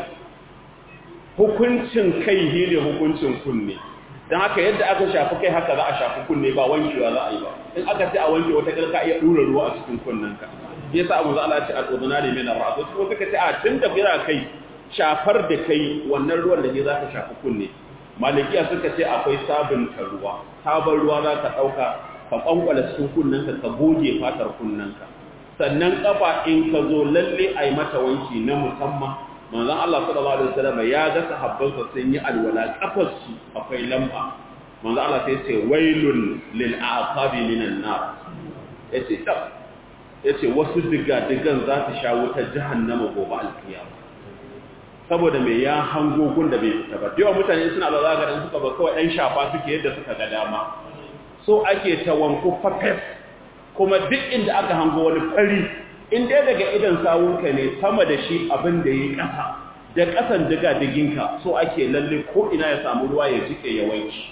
hukuncin kai ne hukuncin kunne dan haka yadda aka shafi kai haka za a shafi kunne ba wankewa za a yi ba in aka ce a wanke wata kalka iya dura ruwa a cikin kunnenka yasa abu za Allah ya ce al-udhunani min ar-ra's kuma suka ce a tun da bira kai shafar da kai wannan ruwan da ke za ka shafi kunne malikiya suka ce akwai sabunta ruwa sabon ruwa za ka ɗauka ka ƙwanƙwala cikin kunnenka ka goge fatar kunnenka sannan ƙafa in ka zo lalle a yi mata wanki na musamman manzon Allah sallallahu alaihi wasallam ya ga sahabbansa sun yi alwala ƙafarsu akwai lamba manzon Allah sai ce wailun lil aqabi minan nar yace tab yace wasu diga digan za ta sha wutar jahannama gobe alkiyama saboda mai ya hango gun da bai fita ba yawan mutane suna da zaga dan suka ba kawai ɗan shafa suke yadda suka ga dama so ake ta wanko fafes kuma duk inda aka hango wani fari in dai daga idan sawunka ne sama da shi abin da yi ƙasa da ƙasan diga diginka so ake lalle ko ina ya samu ruwa ya jike ya wanki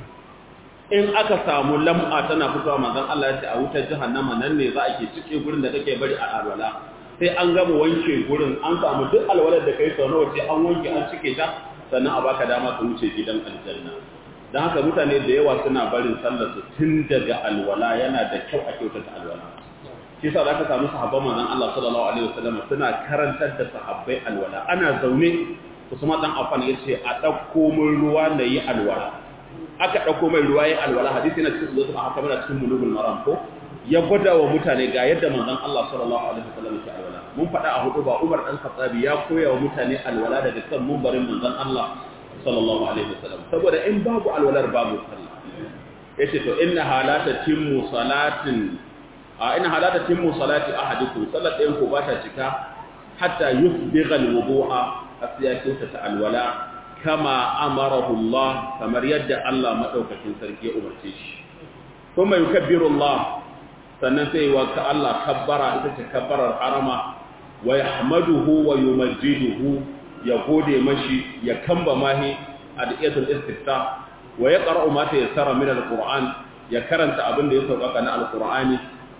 in aka samu lam'a tana fitowa manzon Allah ya ce a wutar jahannama nan ne za a ke cike gurin da kake bari a alwala sai an gama wanke gurin an samu duk alwalar da kai sau nawa sai an wanke an cike ta sannan a baka dama ka wuce gidan aljanna don haka mutane da yawa suna barin sallar su tun daga alwala yana da kyau a kyautata alwala shi yasa zaka samu sahabban manzon Allah sallallahu alaihi wasallam suna karantar da sahabbai alwala ana zaune Usman dan Affan yace a dauko mun ruwa na yi alwala aka dauko mai ruwa yi alwala hadisi na cikin zuwa haka muna cikin bulugul maram ko ya gwada wa mutane ga yadda manzon Allah sallallahu alaihi wasallam ke alwala mun faɗa a hudu ba Umar dan Khattabi ya koya wa mutane alwala daga kan mumbarin manzon Allah sallallahu alaihi wasallam saboda in babu alwalar babu sallah yace to inna halata timmu salatin a inna halata timmu salati ahadikum salat ɗayan ku ba ta cika hatta yusbigha alwudu'a asiya ta alwala kama amarahu Allah kamar yadda Allah madaukakin sarki ya umarce shi kuma yukabbiru Allah sannan sai wa ka Allah kabbara ita ce kabbarar harama wa yahmaduhu wa yumajjiduhu ya gode mashi ya kamba mahi adiyatul istifta wa yaqra'u ma tayassara min alquran ya karanta abin da ya sauƙaƙa na alqur'ani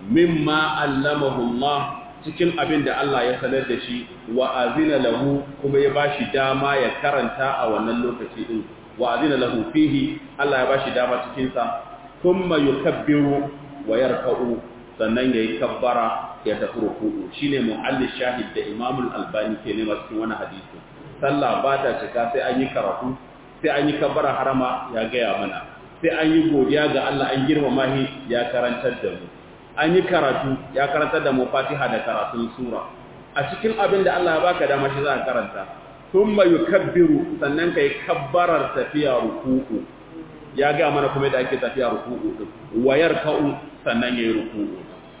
mimma allamahu Allah cikin abin da Allah ya sanar da shi wa azina lahu kuma ya bashi dama ya karanta a wannan lokaci din wa azina lahu fihi Allah ya bashi dama cikin sa thumma yukabbiru wa yarka'u sannan yayi kabbara ya tafi ruku'u shine mu'allil shahid da Imam al-Albani ke nema cikin wannan hadisi sallah ba ta cika sai an yi karatu sai an yi kabbara harama ya gaya mana sai an yi godiya ga Allah an girmama shi ya karantar da mu an yi karatu ya karantar da mu Fatiha da karatun sura a cikin abin da Allah ya baka dama shi za ka karanta thumma yukabbiru sannan kai kabbarar tafiya ruku'u ya ga mana kuma yadda ake tafiya ruku'u din wayar ka'u sannan yayi ruku'u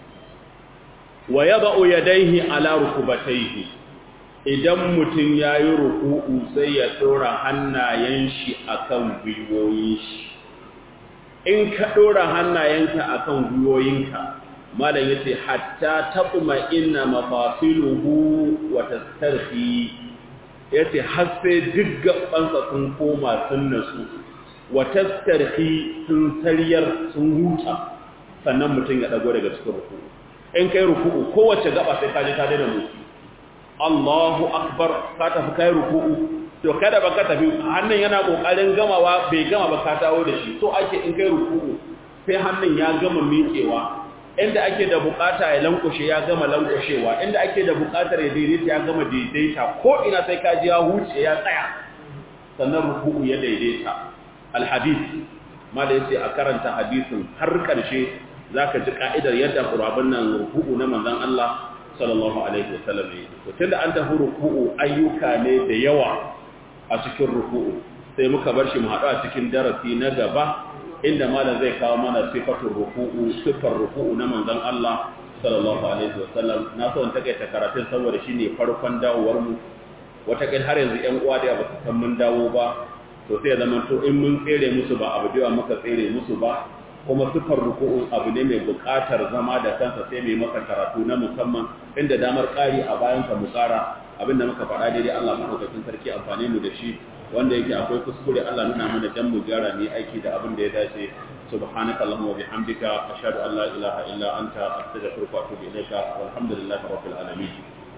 wa yada'u yadayhi ala rukubatayhi idan mutum yayi ruku'u sai ya dora hannayen shi akan gwiwoyin shi in ka dora hannayenka akan gwiwoyinka malam yace hatta taquma inna mafasiluhu wa tastarhi yace har sai duk gabansa sun koma sun nasu wa tastarhi sun sariyar sun huta sannan mutum ya dago daga cikin ruku'u in kai ruku'u kowace gaba sai ka je ka daina motsi Allahu akbar ka tafi kai ruku'u to kada ba ka tafi hannun yana kokarin gamawa bai gama ba ka dawo da shi so ake in kai ruku'u sai hannun ya gama miƙewa inda ake da bukata ya lankwashe ya gama lankwashewa inda ake da bukatar ya daidaita ya gama daidaita ko ina sai ka ji ya huce ya tsaya sannan ruku'u ya daidaita alhadis ma da yace a karanta hadisin har karshe zaka ji ka'idar yadda qur'anin nan ruku'u na manzon Allah sallallahu alaihi wasallam to tunda an tafi ruku'u ayyuka ne da yawa a cikin ruku'u sai muka bar shi mu haɗu a cikin darasi na gaba inda malam zai kawo mana sifatul ruku'u sifar ruku'u na manzon Allah sallallahu alaihi wasallam na so in takaita karatun saboda shine farkon dawowar mu wata kai har yanzu ƴan uwa da ba su san mun dawo ba to sai ya zama to in mun tsere musu ba abu da muka tsere musu ba kuma sifar ruku'u abu ne mai buƙatar zama da kansa sai mai maka karatu na musamman inda damar ƙari a bayan ka mu ƙara abinda muka faɗa daidai Allah madaukakin sarki amfane mu da shi wanda yake akwai kuskure Allah nuna mana dan mu gyara ne aiki da abin da ya dace subhanaka allahumma wa bihamdika ashhadu an la ilaha illa anta astaghfiruka wa atubu ilaika walhamdulillahi rabbil alamin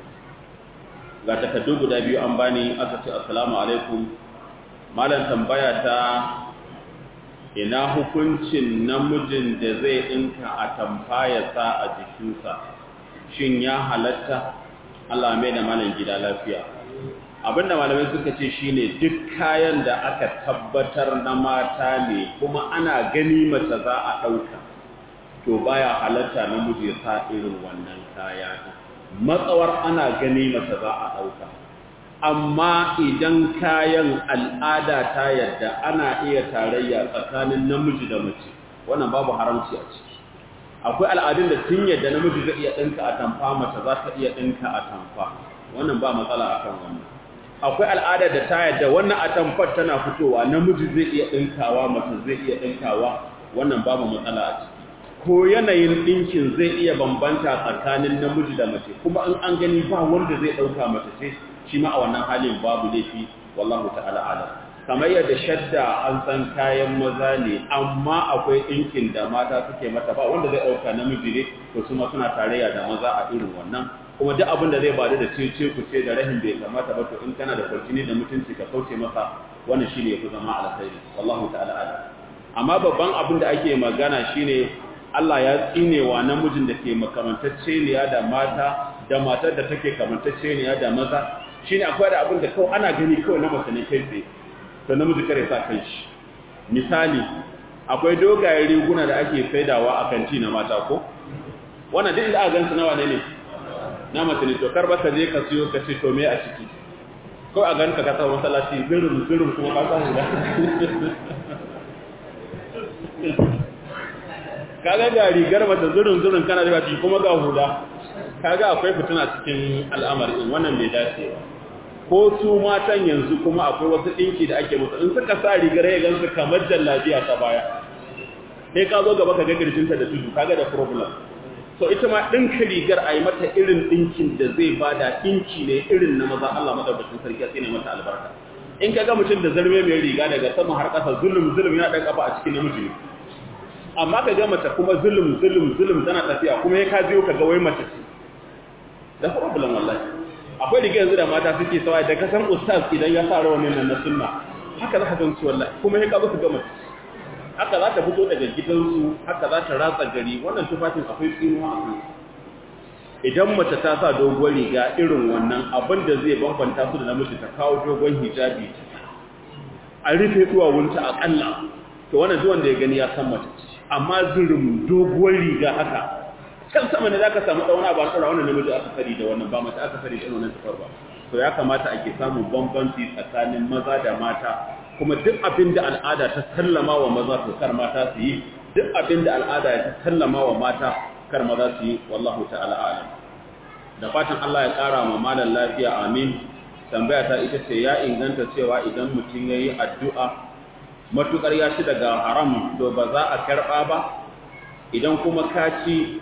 ga takaddu guda biyu an bani aka ce assalamu alaikum malam tambaya ta ina hukuncin namijin da zai dinka a tamfaya sa a jikinsa shin ya halatta Allah mai da malam gida lafiya abinda malamai suka ce shine duk kayan da aka tabbatar na mata ne kuma ana gani mace za a ɗauka to baya halatta namiji ya sa irin wannan kaya matsawar ana gani mace za a ɗauka amma idan kayan al'ada ta yadda ana iya tarayya tsakanin namiji da mace wannan babu haramci a ciki akwai al'adun da tun yadda namiji zai iya ɗinka a tamfa mace za ta iya ɗinka a tamfa wannan ba matsala akan wannan akwai al'ada da ta yadda wannan atamfar tana fitowa namiji zai iya ɗinkawa mace zai iya ɗinkawa wannan babu matsala a ciki ko yanayin ɗinkin zai iya bambanta tsakanin namiji da mace kuma in an gani ba wanda zai ɗauka mace ce shi ma a wannan halin babu laifi wallahu ta'ala alam kamar yadda shadda an san kayan maza ne amma akwai ɗinkin da mata suke mata ba wanda zai ɗauka namiji ne to su ma suna tarayya da maza a irin wannan kuma duk abin da zai bada da cece ku ce da rahin bai kamata ba to in kana da kwarjini da mutunci ka kauce masa wannan shine yafi zama alkhairi wallahu ta'ala alam amma babban abin da ake magana shine Allah ya tsinewa namijin da ke makamantacceniya da mata da matar da take kamantacceniya da maza shine akwai da abin da kawai ana gani kawai na mace ne kai tsaye to namiji kare sa kai shi misali akwai dogayen riguna da ake saidawa a kanti na mata ko wannan duk da aka gansu nawa ne ne na mace ne to karba ka je ka siyo ka ce to me a ciki ko a ganka ka tsawon masallaci zirin zirin kuma ka samu da kaga ga rigar mace zirin zirin kana da ciki kuma ga hula kaga akwai fitina cikin al'amarin wannan bai dace ba ko su matan yanzu kuma akwai wasu dinki da ake musu in suka sa rigar ya gansu kamar jallabiya ta baya sai ka zo gaba ka ga kirjinta da tudu kaga da problem so ita ma ɗinka rigar a yi mata irin ɗinkin da zai bada ɗinki ne irin na maza Allah madaukakin sarki sai ne mata albarka in ka ga mutum da zarme mai riga daga sama har ƙasa zulum zulum yana ɗan kafa a cikin namiji ne amma ka ga mace kuma zulum zulum zulum tana tafiya kuma ya ka biyo ka ga wai mace ce da problem wallahi akwai riga yanzu da mata suke sawa da kasan ustaz idan ya sa rawanin nan na sunna haka za ka gan su wallahi kuma ya ka zo ka ga mace haka za ta fito daga gidansu haka za ta ratsa gari wannan tufafin akwai tsinuwa a kansu idan mace ta sa dogon riga irin wannan abin da zai bambanta su da namiji ta kawo dogon hijabi a rufe duwawunta akalla to wannan zuwan da ya gani ya san mace amma zirin doguwar riga haka can sama ne za ka samu ɗauna ba tsara wannan namiji aka sari da wannan ba mace aka sari da wannan tufar ba to ya kamata ake samun bambanci tsakanin maza da mata kuma duk abin da al'ada ta sallama wa maza to kar mata su yi duk abin da al'ada ta sallama wa mata kar maza su yi wallahu ta'ala alam da fatan Allah ya ƙara ma malan lafiya amin tambaya ta ita ce ya inganta cewa idan mutum ya yi addu'a matukar ya ci daga haram to ba za a karɓa ba idan kuma ka ci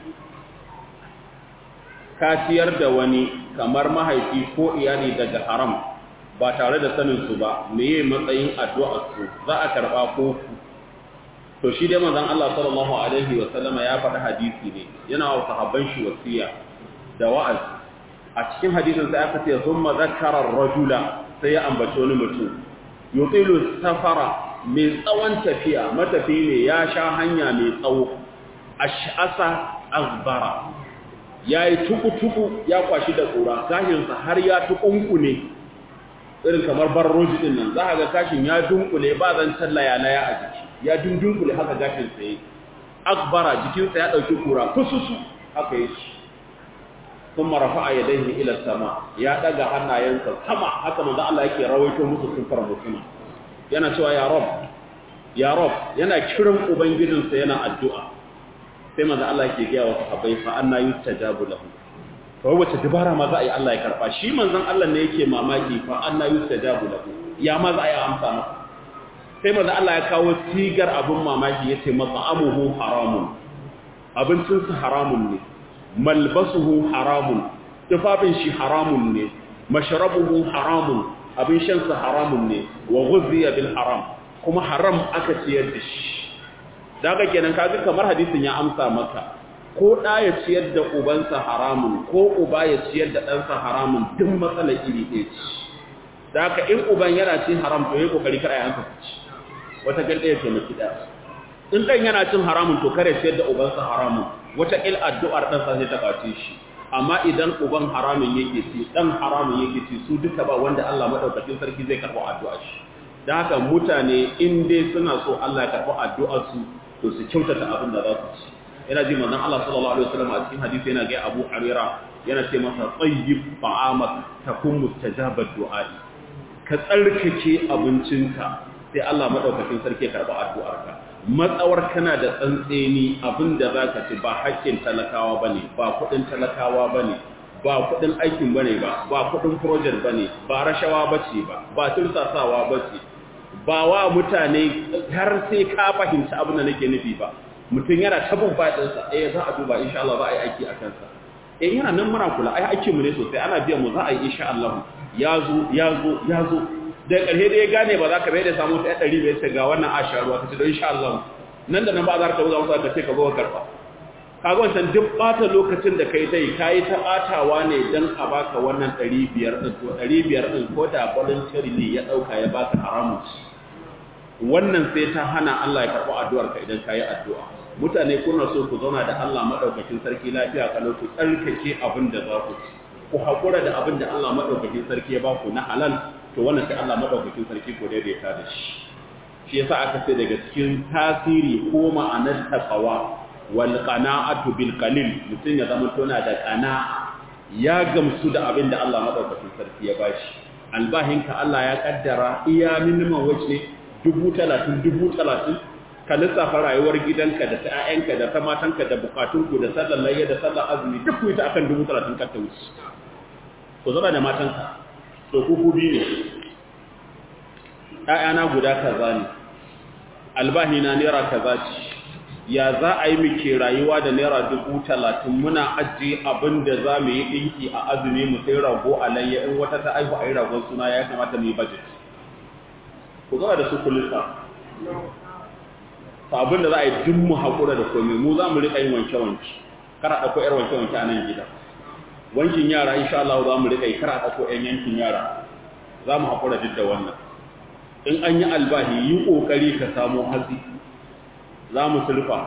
ka ciyar da wani kamar mahaifi ko iyali daga haram ba tare da sanin su ba meye matsayin addu'ar su za a karba ko to shi dai manzon Allah sallallahu alaihi wa sallama ya faɗi hadisi ne yana wa sahabban shi wasiya da wa'az a cikin hadisin sai aka ce thumma zakkara ar-rajula sai ya ambaci wani mutum yutilu safara mai tsawon tafiya matafi ne ya sha hanya mai tsawo ash'asa azbara yayi tuku-tuku ya kwashi da kura gashinsa har ya tukunkune irin kamar barroji din nan za ga gashin ya dunkule ba zan tallaya laya a jiki ya dundunkule haka gashin sa yake akbara jikinsa ya dauki kura kususu haka yake ثم رفع يديه الى السماء ya daga hannayensa sama haka manzo Allah yake rawaito musu sifar mutuna yana cewa ya rab ya rab yana kiran ubangijinsa yana addu'a sai manzo Allah yake ga wa sahabbai fa anna yustajabu lahu to wace dabara ma za a yi Allah ya karba shi manzon Allah ne yake mamaki fa anna yustajabu lahu ya ma za a yi amsa masa sai manzo Allah ya kawo sigar abun mamaki yace mat'amuhu haramun abincinsa haramun ne malbasuhu haramun tufafin shi haramun ne mashrabuhu haramun abin shansa haramun ne wa ghuzziya bil haram kuma haram aka ciyar da shi daga kenan kaga kamar hadisin ya amsa maka ko da ya ciyar da ubansa haramun ko uba ya ciyar da ɗansa haramun duk matsalar iri ɗaya ce daga in uban yana cin haram to yayi kokari kar ayansa su ci wata ganda ya taimaki ɗaya in ɗan yana cin haramun to kare ciyar da ubansa haramun wata il addu'ar ɗansa sai ta ɓace shi amma idan uban haramun yake ci ɗan haramun yake ci su duka ba wanda Allah maɗaukakin sarki zai karɓi addu'ar shi da haka mutane in dai suna so Allah ya karɓi addu'ar su to su kyautata abin da za su ci yana ji manzon Allah sallallahu alaihi wasallam a cikin hadisi yana ga Abu Hurairah yana ce masa tsayyib ta'amak takun mustajabat du'a'i ka tsarkake abincinka sai Allah maɗaukakin sarki ya karɓi addu'arka matsawar kana da tsantseni abinda za ka ci ba haƙƙin talakawa ba ne ba kuɗin talakawa ba ne ba kuɗin aikin ba ne ba ba kuɗin project ba ne ba rashawa ba ce ba ba tursasawa ba ce ba wa mutane har sai ka fahimci abin da nake nufi ba mutum yana tabin faɗinsa eh za a duba insha Allah za a yi aiki a kansa eh yana nan muna kula ai aikinmu ne sosai ana biyan mu za a yi insha Allah ya zo ya zo ya zo da ƙarshe da ya gane ba za ka bai da samu ta ɗari bai ce ga wannan a sha ruwa ka ce don insha Allah nan da nan ba za ka buga masa ka ce ka zo ka karɓa kaga wancan duk ɓata lokacin da kai dai ka yi ta ɓatawa ne don a baka wannan ɗari biyar ɗin to ɗari biyar ɗin ko da voluntary ne ya ɗauka ya baka haramun wannan sai ta hana Allah ya karɓi addu'ar ka idan ka yi addu'a mutane kuna so ku zauna da Allah maɗaukakin sarki lafiya kalau ku tsarkake abin da za ku ci ku haƙura da abin da Allah maɗaukakin sarki ya ba ku na halal to wannan sai Allah madaukakin sarki ko daidaita da shi shi yasa aka ce daga cikin tasiri ko ma'anar taqwa wal qana'atu bil qalil mutum ya zama tona da qana'a ya gamsu da abin da Allah madaukakin sarki ya bashi albahinka Allah ya kaddara iya minimum wace dubu talatin dubu talatin ka lissafa rayuwar gidanka da ta 'ya'yanka da ta matanka da bukatunku da sallar layya da sallar azumi duk ku yi ta akan dubu talatin ka ta wuce ku zama da matanka to kuku biyu ne ‘ya'yana guda kaza ne albahi na naira kaza ce ya za a yi muke rayuwa da naira dubu talatin muna ajiye abin da za mu yi ɗinki a azumi mu sai rago a layya in wata ta aihu a yi ragon suna ya kamata mu yi budget ku zama da su kulisa ta abin da za a yi duk mu haƙura da komai mu za mu riƙa yin wanke-wanke kara ɗauko ‘yar wanke-wanke a nan gida wankin yara insha Allah za mu riƙa yi kara ɗauko ‘yan yankin yara za mu haƙura duk da wannan in an yi albahi yi ƙoƙari ka samu hatsi za mu sulfa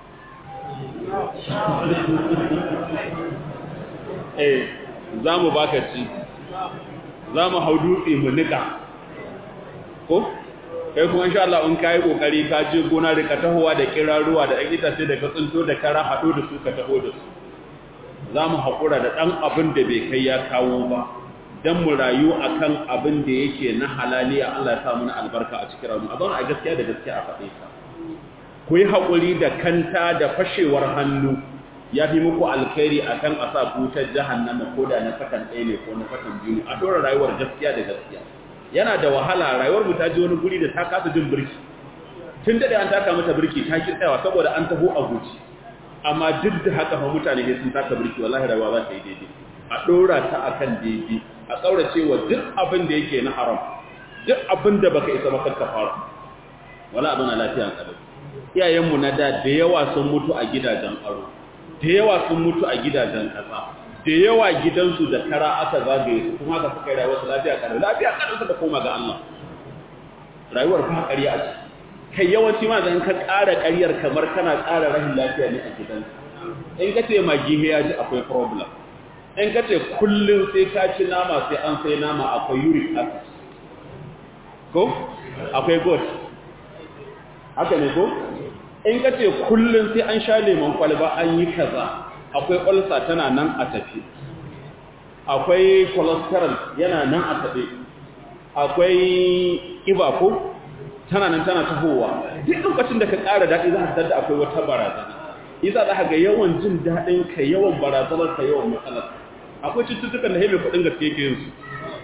eh za mu baka ci za mu hau dutse mu nika ko kai kuma insha Allah in kai kokari ka je gona da ka tahowa da kiraruwa da ɗan itace da ka tsinto da kara haɗo da su ka taho da su za mu haƙura da ɗan abin da bai kai ya kawo ba don mu rayu a kan abin da yake na halaliya Allah ya sa mana albarka a cikin ramu a zaune a gaskiya da gaskiya a faɗe ta ku yi haƙuri da kanta da fashewar hannu ya fi muku alkhairi a kan a sa butar jahannama ko da na sakan ɗaya ne ko na sakan biyu a ɗora rayuwar gaskiya da gaskiya yana da wahala rayuwar mu ta ji wani guri da ta kasa jin birki tun daɗe an taka mata birki ta ki tsayawa saboda an taho a guji amma duk da haka fa mutane ne sun taka birki wallahi rayuwa za ta yi daidai a ɗora ta akan daidai a ƙaurace wa duk abin da yake na haram duk abin da baka isa maka ka fara wala abin na lafiya kadai iyayenmu na da da yawa sun mutu a gidajen aro da yawa sun mutu a gidajen ƙasa da yawa gidansu da kara aka zagaye su kuma ka suka yi rayuwar su lafiya kadai lafiya kadai suka koma ga Allah rayuwar kuma ƙarya ce kai yawanci ma zan ka ƙara ƙaryar kamar kana ƙara rahin lafiya ne a gidanka in ka ce magi ya ji akwai problem in ka ce kullum sai ka ci nama sai an sai nama akwai uric acid ko akwai goat haka ne ko in ka ce kullum sai an sha lemon kwalba an yi kaza akwai ulcer tana nan a tafi akwai cholesterol yana nan a tafi akwai ƙiba ko tana nan tana tahowa duk lokacin da ka ƙara daɗi za ka da akwai wata barazana isa za ka ga yawan jin daɗin ka yawan barazanar ka yawan matsalar akwai cututtukan da hebe kuɗin gaske yake yin su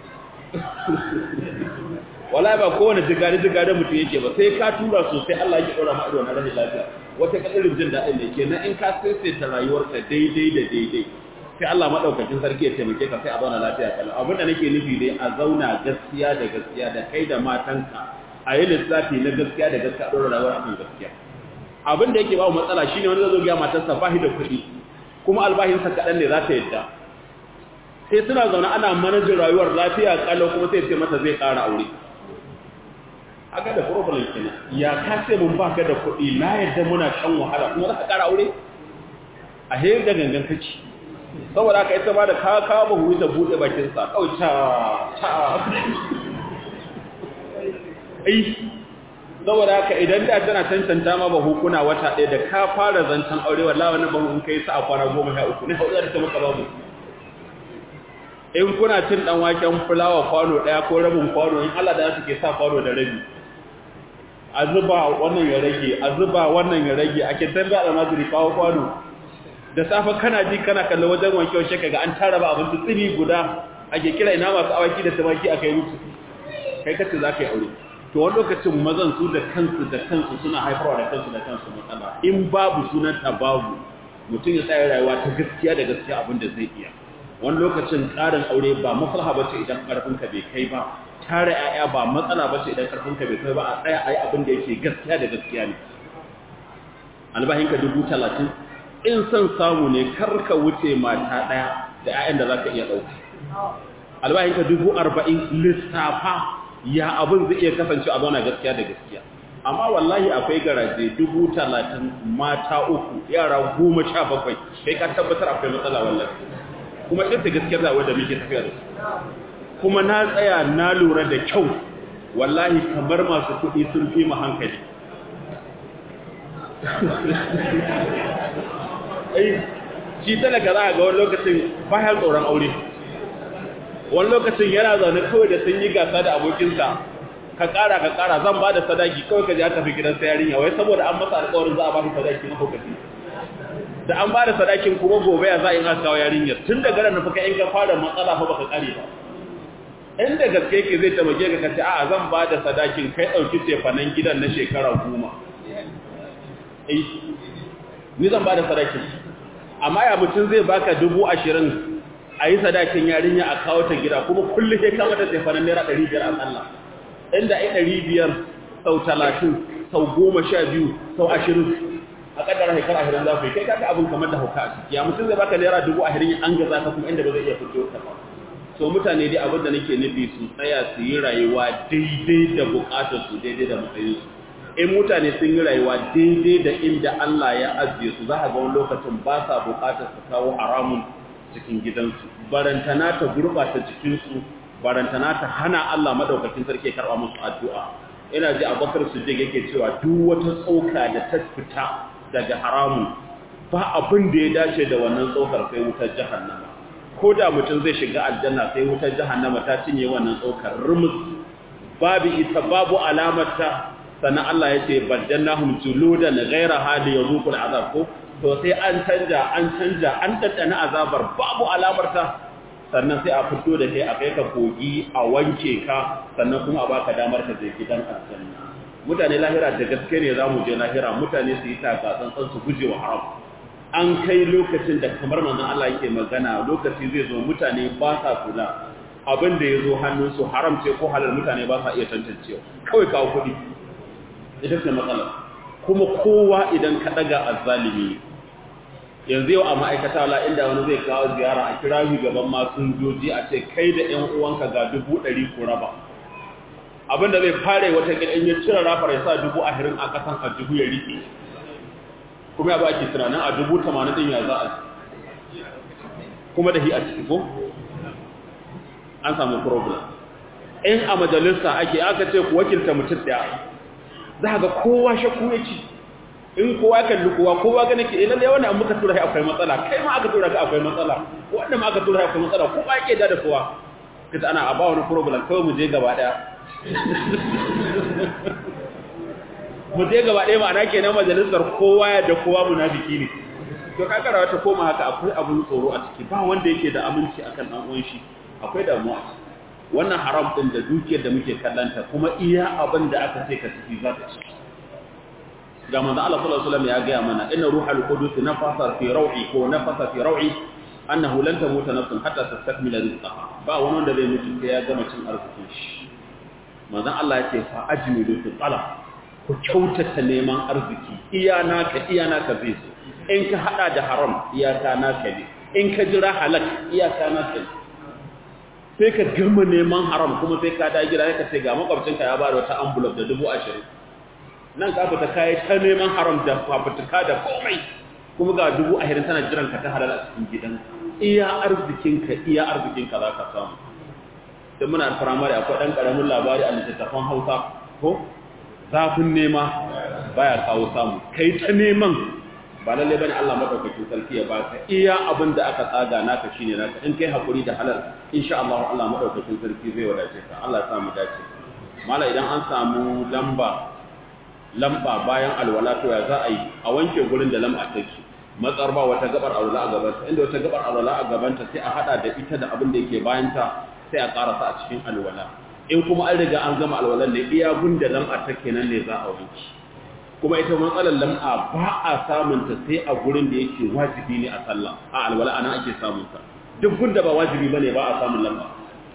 wala ba kowane jigari jigari mutum yake ba sai ka tura sosai Allah yake ɗora ma'adu na rashin lafiya wata kadirin jin daɗin ne kenan in ka saisaita rayuwarka daidai da daidai sai Allah madaukakin sarki ya taimake ka sai a zauna lafiya kalau abinda nake nufi dai a zauna gaskiya da gaskiya da kai da matanka a yi lissafi na gaskiya da gaskiya ɗora rayuwar akan gaskiya abin da yake ba matsala shine wani zai zo ga matarsa ba da kuɗi kuma albahinsa kaɗan ne za ta yadda sai suna zaune ana manajin rayuwar lafiya kalau kuma sai ce mata zai ƙara aure aga da problem kenan ya ka ce mun baka da kuɗi na yadda muna shan wahala kuma za ka ƙara aure a hayar da gangan kaci saboda haka ita ma da ka kawo bahu ta buɗe bakin sa kawai ta ta ai saboda haka idan da tana tantanta ma bahu kuna wata ɗaya da ka fara zancen aure wallahi wannan bahu in kai sa a kwana goma sha uku ne hauɗa da ta maka babu in kuna cin dan waken fulawa kwano daya ko rabin kwano in Allah da su ke sa kwano da rabi a zuba wannan ya rage a zuba wannan ya rage ake tambaya da mazuri kawo kwano da safa kana ji kana kallon wajen wanke wanke kaga an tara ba abinci tsiri guda ake kira ina masu awaki da tumaki akai musu kai kace zaka yi aure to wani lokacin mazan su da kansu da kansu suna haifarwa da kansu da kansu matsala in babu sunan babu mutum ya tsaya rayuwa ta gaskiya da gaskiya abin da zai iya wani lokacin ƙarin aure ba maslaha ba ce idan ƙarfinka bai kai ba tare ‘ya'ya ba matsala ba ce idan ƙarfinka bai kai ba a tsaya a yi abin da yake gaskiya da gaskiya ne albahinka dubu talatin in son samu ne karka wuce mata ɗaya da ‘ya'yan da za ka iya ɗauka albahinka dubu arba'in lissafa ya abin zai iya kasance a zauna gaskiya da gaskiya amma wallahi akwai garaje dubu talatin mata uku yara goma sha bakwai kai ka tabbatar akwai matsala wallahi kuma ita gaskiyar da wanda muke tafiya da su kuma na tsaya na lura da kyau wallahi kamar masu kuɗi sun fi mu hankali ai shi talaka za a ga wani lokacin bayan tsoron aure wani lokacin yana zaune kawai da sun yi gasa da abokinsa ka ƙara ka ƙara zan ba da sadaki kawai ka ji aka fi gidan yarinya wai saboda an masa alƙawarin za a ba shi sadaki na lokaci da an ba da sadakin kuma gobe ya za a yi aka kawo yarinyar tun da gara nufa in ka fara matsala fa baka kare ba inda gaske ke zai tamake ka kace a'a zan ba da sadakin kai dauki cefanen gidan na shekara goma eh ni zan ba da sadakin amma ya mutum zai baka dubu ashirin a yi sadakin yarinya a kawo ta gida kuma kullum ya kama ta cefanen naira ɗari biyar a tsalla inda ai ɗari biyar sau talatin sau goma sha biyu sau ashirin a kaddara haikar ahirin za ku yi kai kaka abin kamar da hauka a ciki ya mutum zai baka naira dubu ahirin an gaza ka kuma inda ba zai iya fito ta ba so mutane dai abin da nake nufi su tsaya su yi rayuwa daidai da bukatar su daidai da matsayin su in mutane sun yi rayuwa daidai da inda Allah ya ajiye su za a ga wani lokacin ba sa bukatar su kawo haramun cikin gidansu barantana ta gurbata jikinsu barantana ta hana Allah madaukakin sarki ya karba musu addu'a ina ji Abubakar Siddiq yake cewa duk wata tsoka da ta fita daga haramun ba abin da ya dace da wannan tsokar sai wutar jahannama ko da mutum zai shiga aljanna sai wutar jahannama ta cinye wannan tsokar rumus babu ita babu alamarta sannan Allah ya ce baddannahum juludan ghayra hali yazuqul azab ko to sai an canja an canja an tattana azabar babu alamarta sannan sai a fito da kai a kai ka kogi a wanke ka sannan kuma a baka damar ka je gidan aljanna mutane lahira da gaske ne zamu je lahira mutane su yi taka tsantsan su guje wa haram an kai lokacin da kamar manzon Allah yake magana lokaci zai zo mutane ba sa kula abin da ya zo hannunsu haram ce ko halal mutane ba sa iya tantancewa kawai kawo kuɗi ita ce matsala kuma kowa idan ka ɗaga azzalimi yanzu yau a ma'aikata wala inda wani zai kawo ziyara a kira shi gaban masunjoji a ce kai da ƴan uwanka ga dubu ɗari ku raba abin da zai fare wata gidan ya cire rafar ya sa dubu ashirin a ƙasan a dubu ya riƙe kuma ya ba ake tunanin a dubu tamanin ɗin ya za a kuma da hi a ciki ko an samu problem in a majalisa ake aka ce ku wakilta mutum ɗaya za ga kowa shakku ya ci in kowa kalli kowa kowa gane ke ilan da wani muka tura akwai matsala kai ma aka tura ka akwai matsala wanda ma aka tura akwai matsala kowa yake da da kowa kaza ana a ba wani problem kawai mu je gaba daya mu je gaba daya ma'ana kenan majalisar kowa ya da kowa munafiki ne to ka kara wata koma haka akwai abun tsoro a ciki ba wanda yake da aminci akan dan uwan shi akwai damuwa wannan haram din da dukiyar da muke kallanta kuma iya abin da aka ce ka ciki za ta ci ga manzo Allah sallallahu alaihi wasallam ya ga mana inna ruhal qudus nafasa fi raw'i ko nafasa fi raw'i annahu lan tamuta nafsun hatta tastakmila rizqaha ba wani wanda zai mutu sai ya gama cin arzikin shi manzo Allah ya ce fa ajmilu fi talab ku kyautata neman arziki iya naka iya naka zai so in ka hada da haram iyaka naka ne in ka jira halak iyaka naka ne sai ka gama neman haram kuma sai ka da gida ka ce ga makwabcinka ya ba da wata envelope da dubu ashirin nan ka fita kayi ta neman haram da fafutuka da komai kuma ga dubu ashirin tana jiran ka ta halal a cikin gidan iya arzikinka iya arzikinka za ka samu sai muna firamare akwai ɗan ƙaramin labari a littattafan hausa ko zafin nema baya kawo samu kai ta neman ba lalle bane Allah madaukakin sarki ya baka iya abin da aka tsaga naka shine naka in kai hakuri da halal insha Allah Allah madaukakin sarki zai wadace ka Allah ya samu dace mala idan an samu lamba lamba bayan alwala to ya za a yi a wanke gurin da lamba take matsar ba wata gabar alwala a gabanta inda wata gabar alwala a gabanta sai a hada da ita da abin da yake bayanta sai a karasa a cikin alwala in kuma an riga an gama alwalan ne iya gunda lamba take nan ne za a wanke kuma ita matsalar lam'a ba a samunta sai a gurin da yake wajibi ne a sallah a alwala ana ake samunta duk gunda ba wajibi bane ba a samun lam'a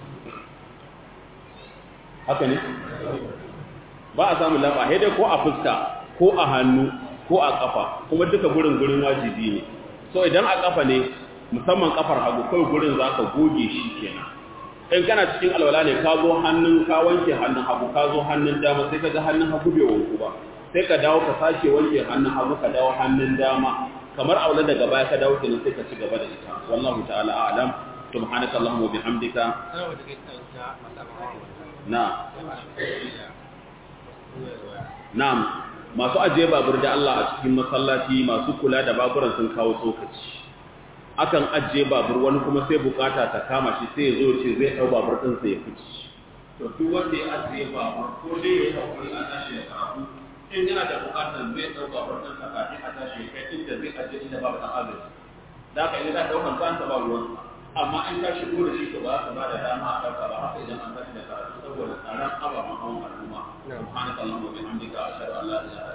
haka ne ba a samun lam'a sai dai ko a fuska ko a hannu ko a kafa kuma duka gurin gurin wajibi ne so idan a kafa ne musamman kafar hagu kai gurin zaka goge shi kenan in kana cikin alwala ne ka zo hannun ka wanke hannun hagu ka zo hannun dama sai ka ga hannun hagu bai wanku ba sai ka dawo ka sake wanke hannun hagu ka dawo hannun dama kamar aula daga baya ka dawo kenan sai ka ci gaba da ita wallahu ta'ala a'lam subhanaka allahumma wa bihamdika na na'am masu ajiye babur da Allah a cikin masallaci masu kula da baburan sun kawo tsokaci akan ajiye babur wani kuma sai bukata ta kama shi sai ya zo ce zai dau babur din sai ya fice to duk wanda ya ajiye babur ko dai ya hakuri a tashi da karatu in yana da bukatar zai dau babur din sa kafin a tashi kai inda zai ajiye inda babu dan agaji da ka idan da daukan kansa ba ruwan amma in ka shigo da shi to ba ka ba da dama a dauka ba haka idan an tashi da karatu saboda tsaron ababen hawan al'umma subhanakallahumma wa bihamdika ashhadu an la ilaha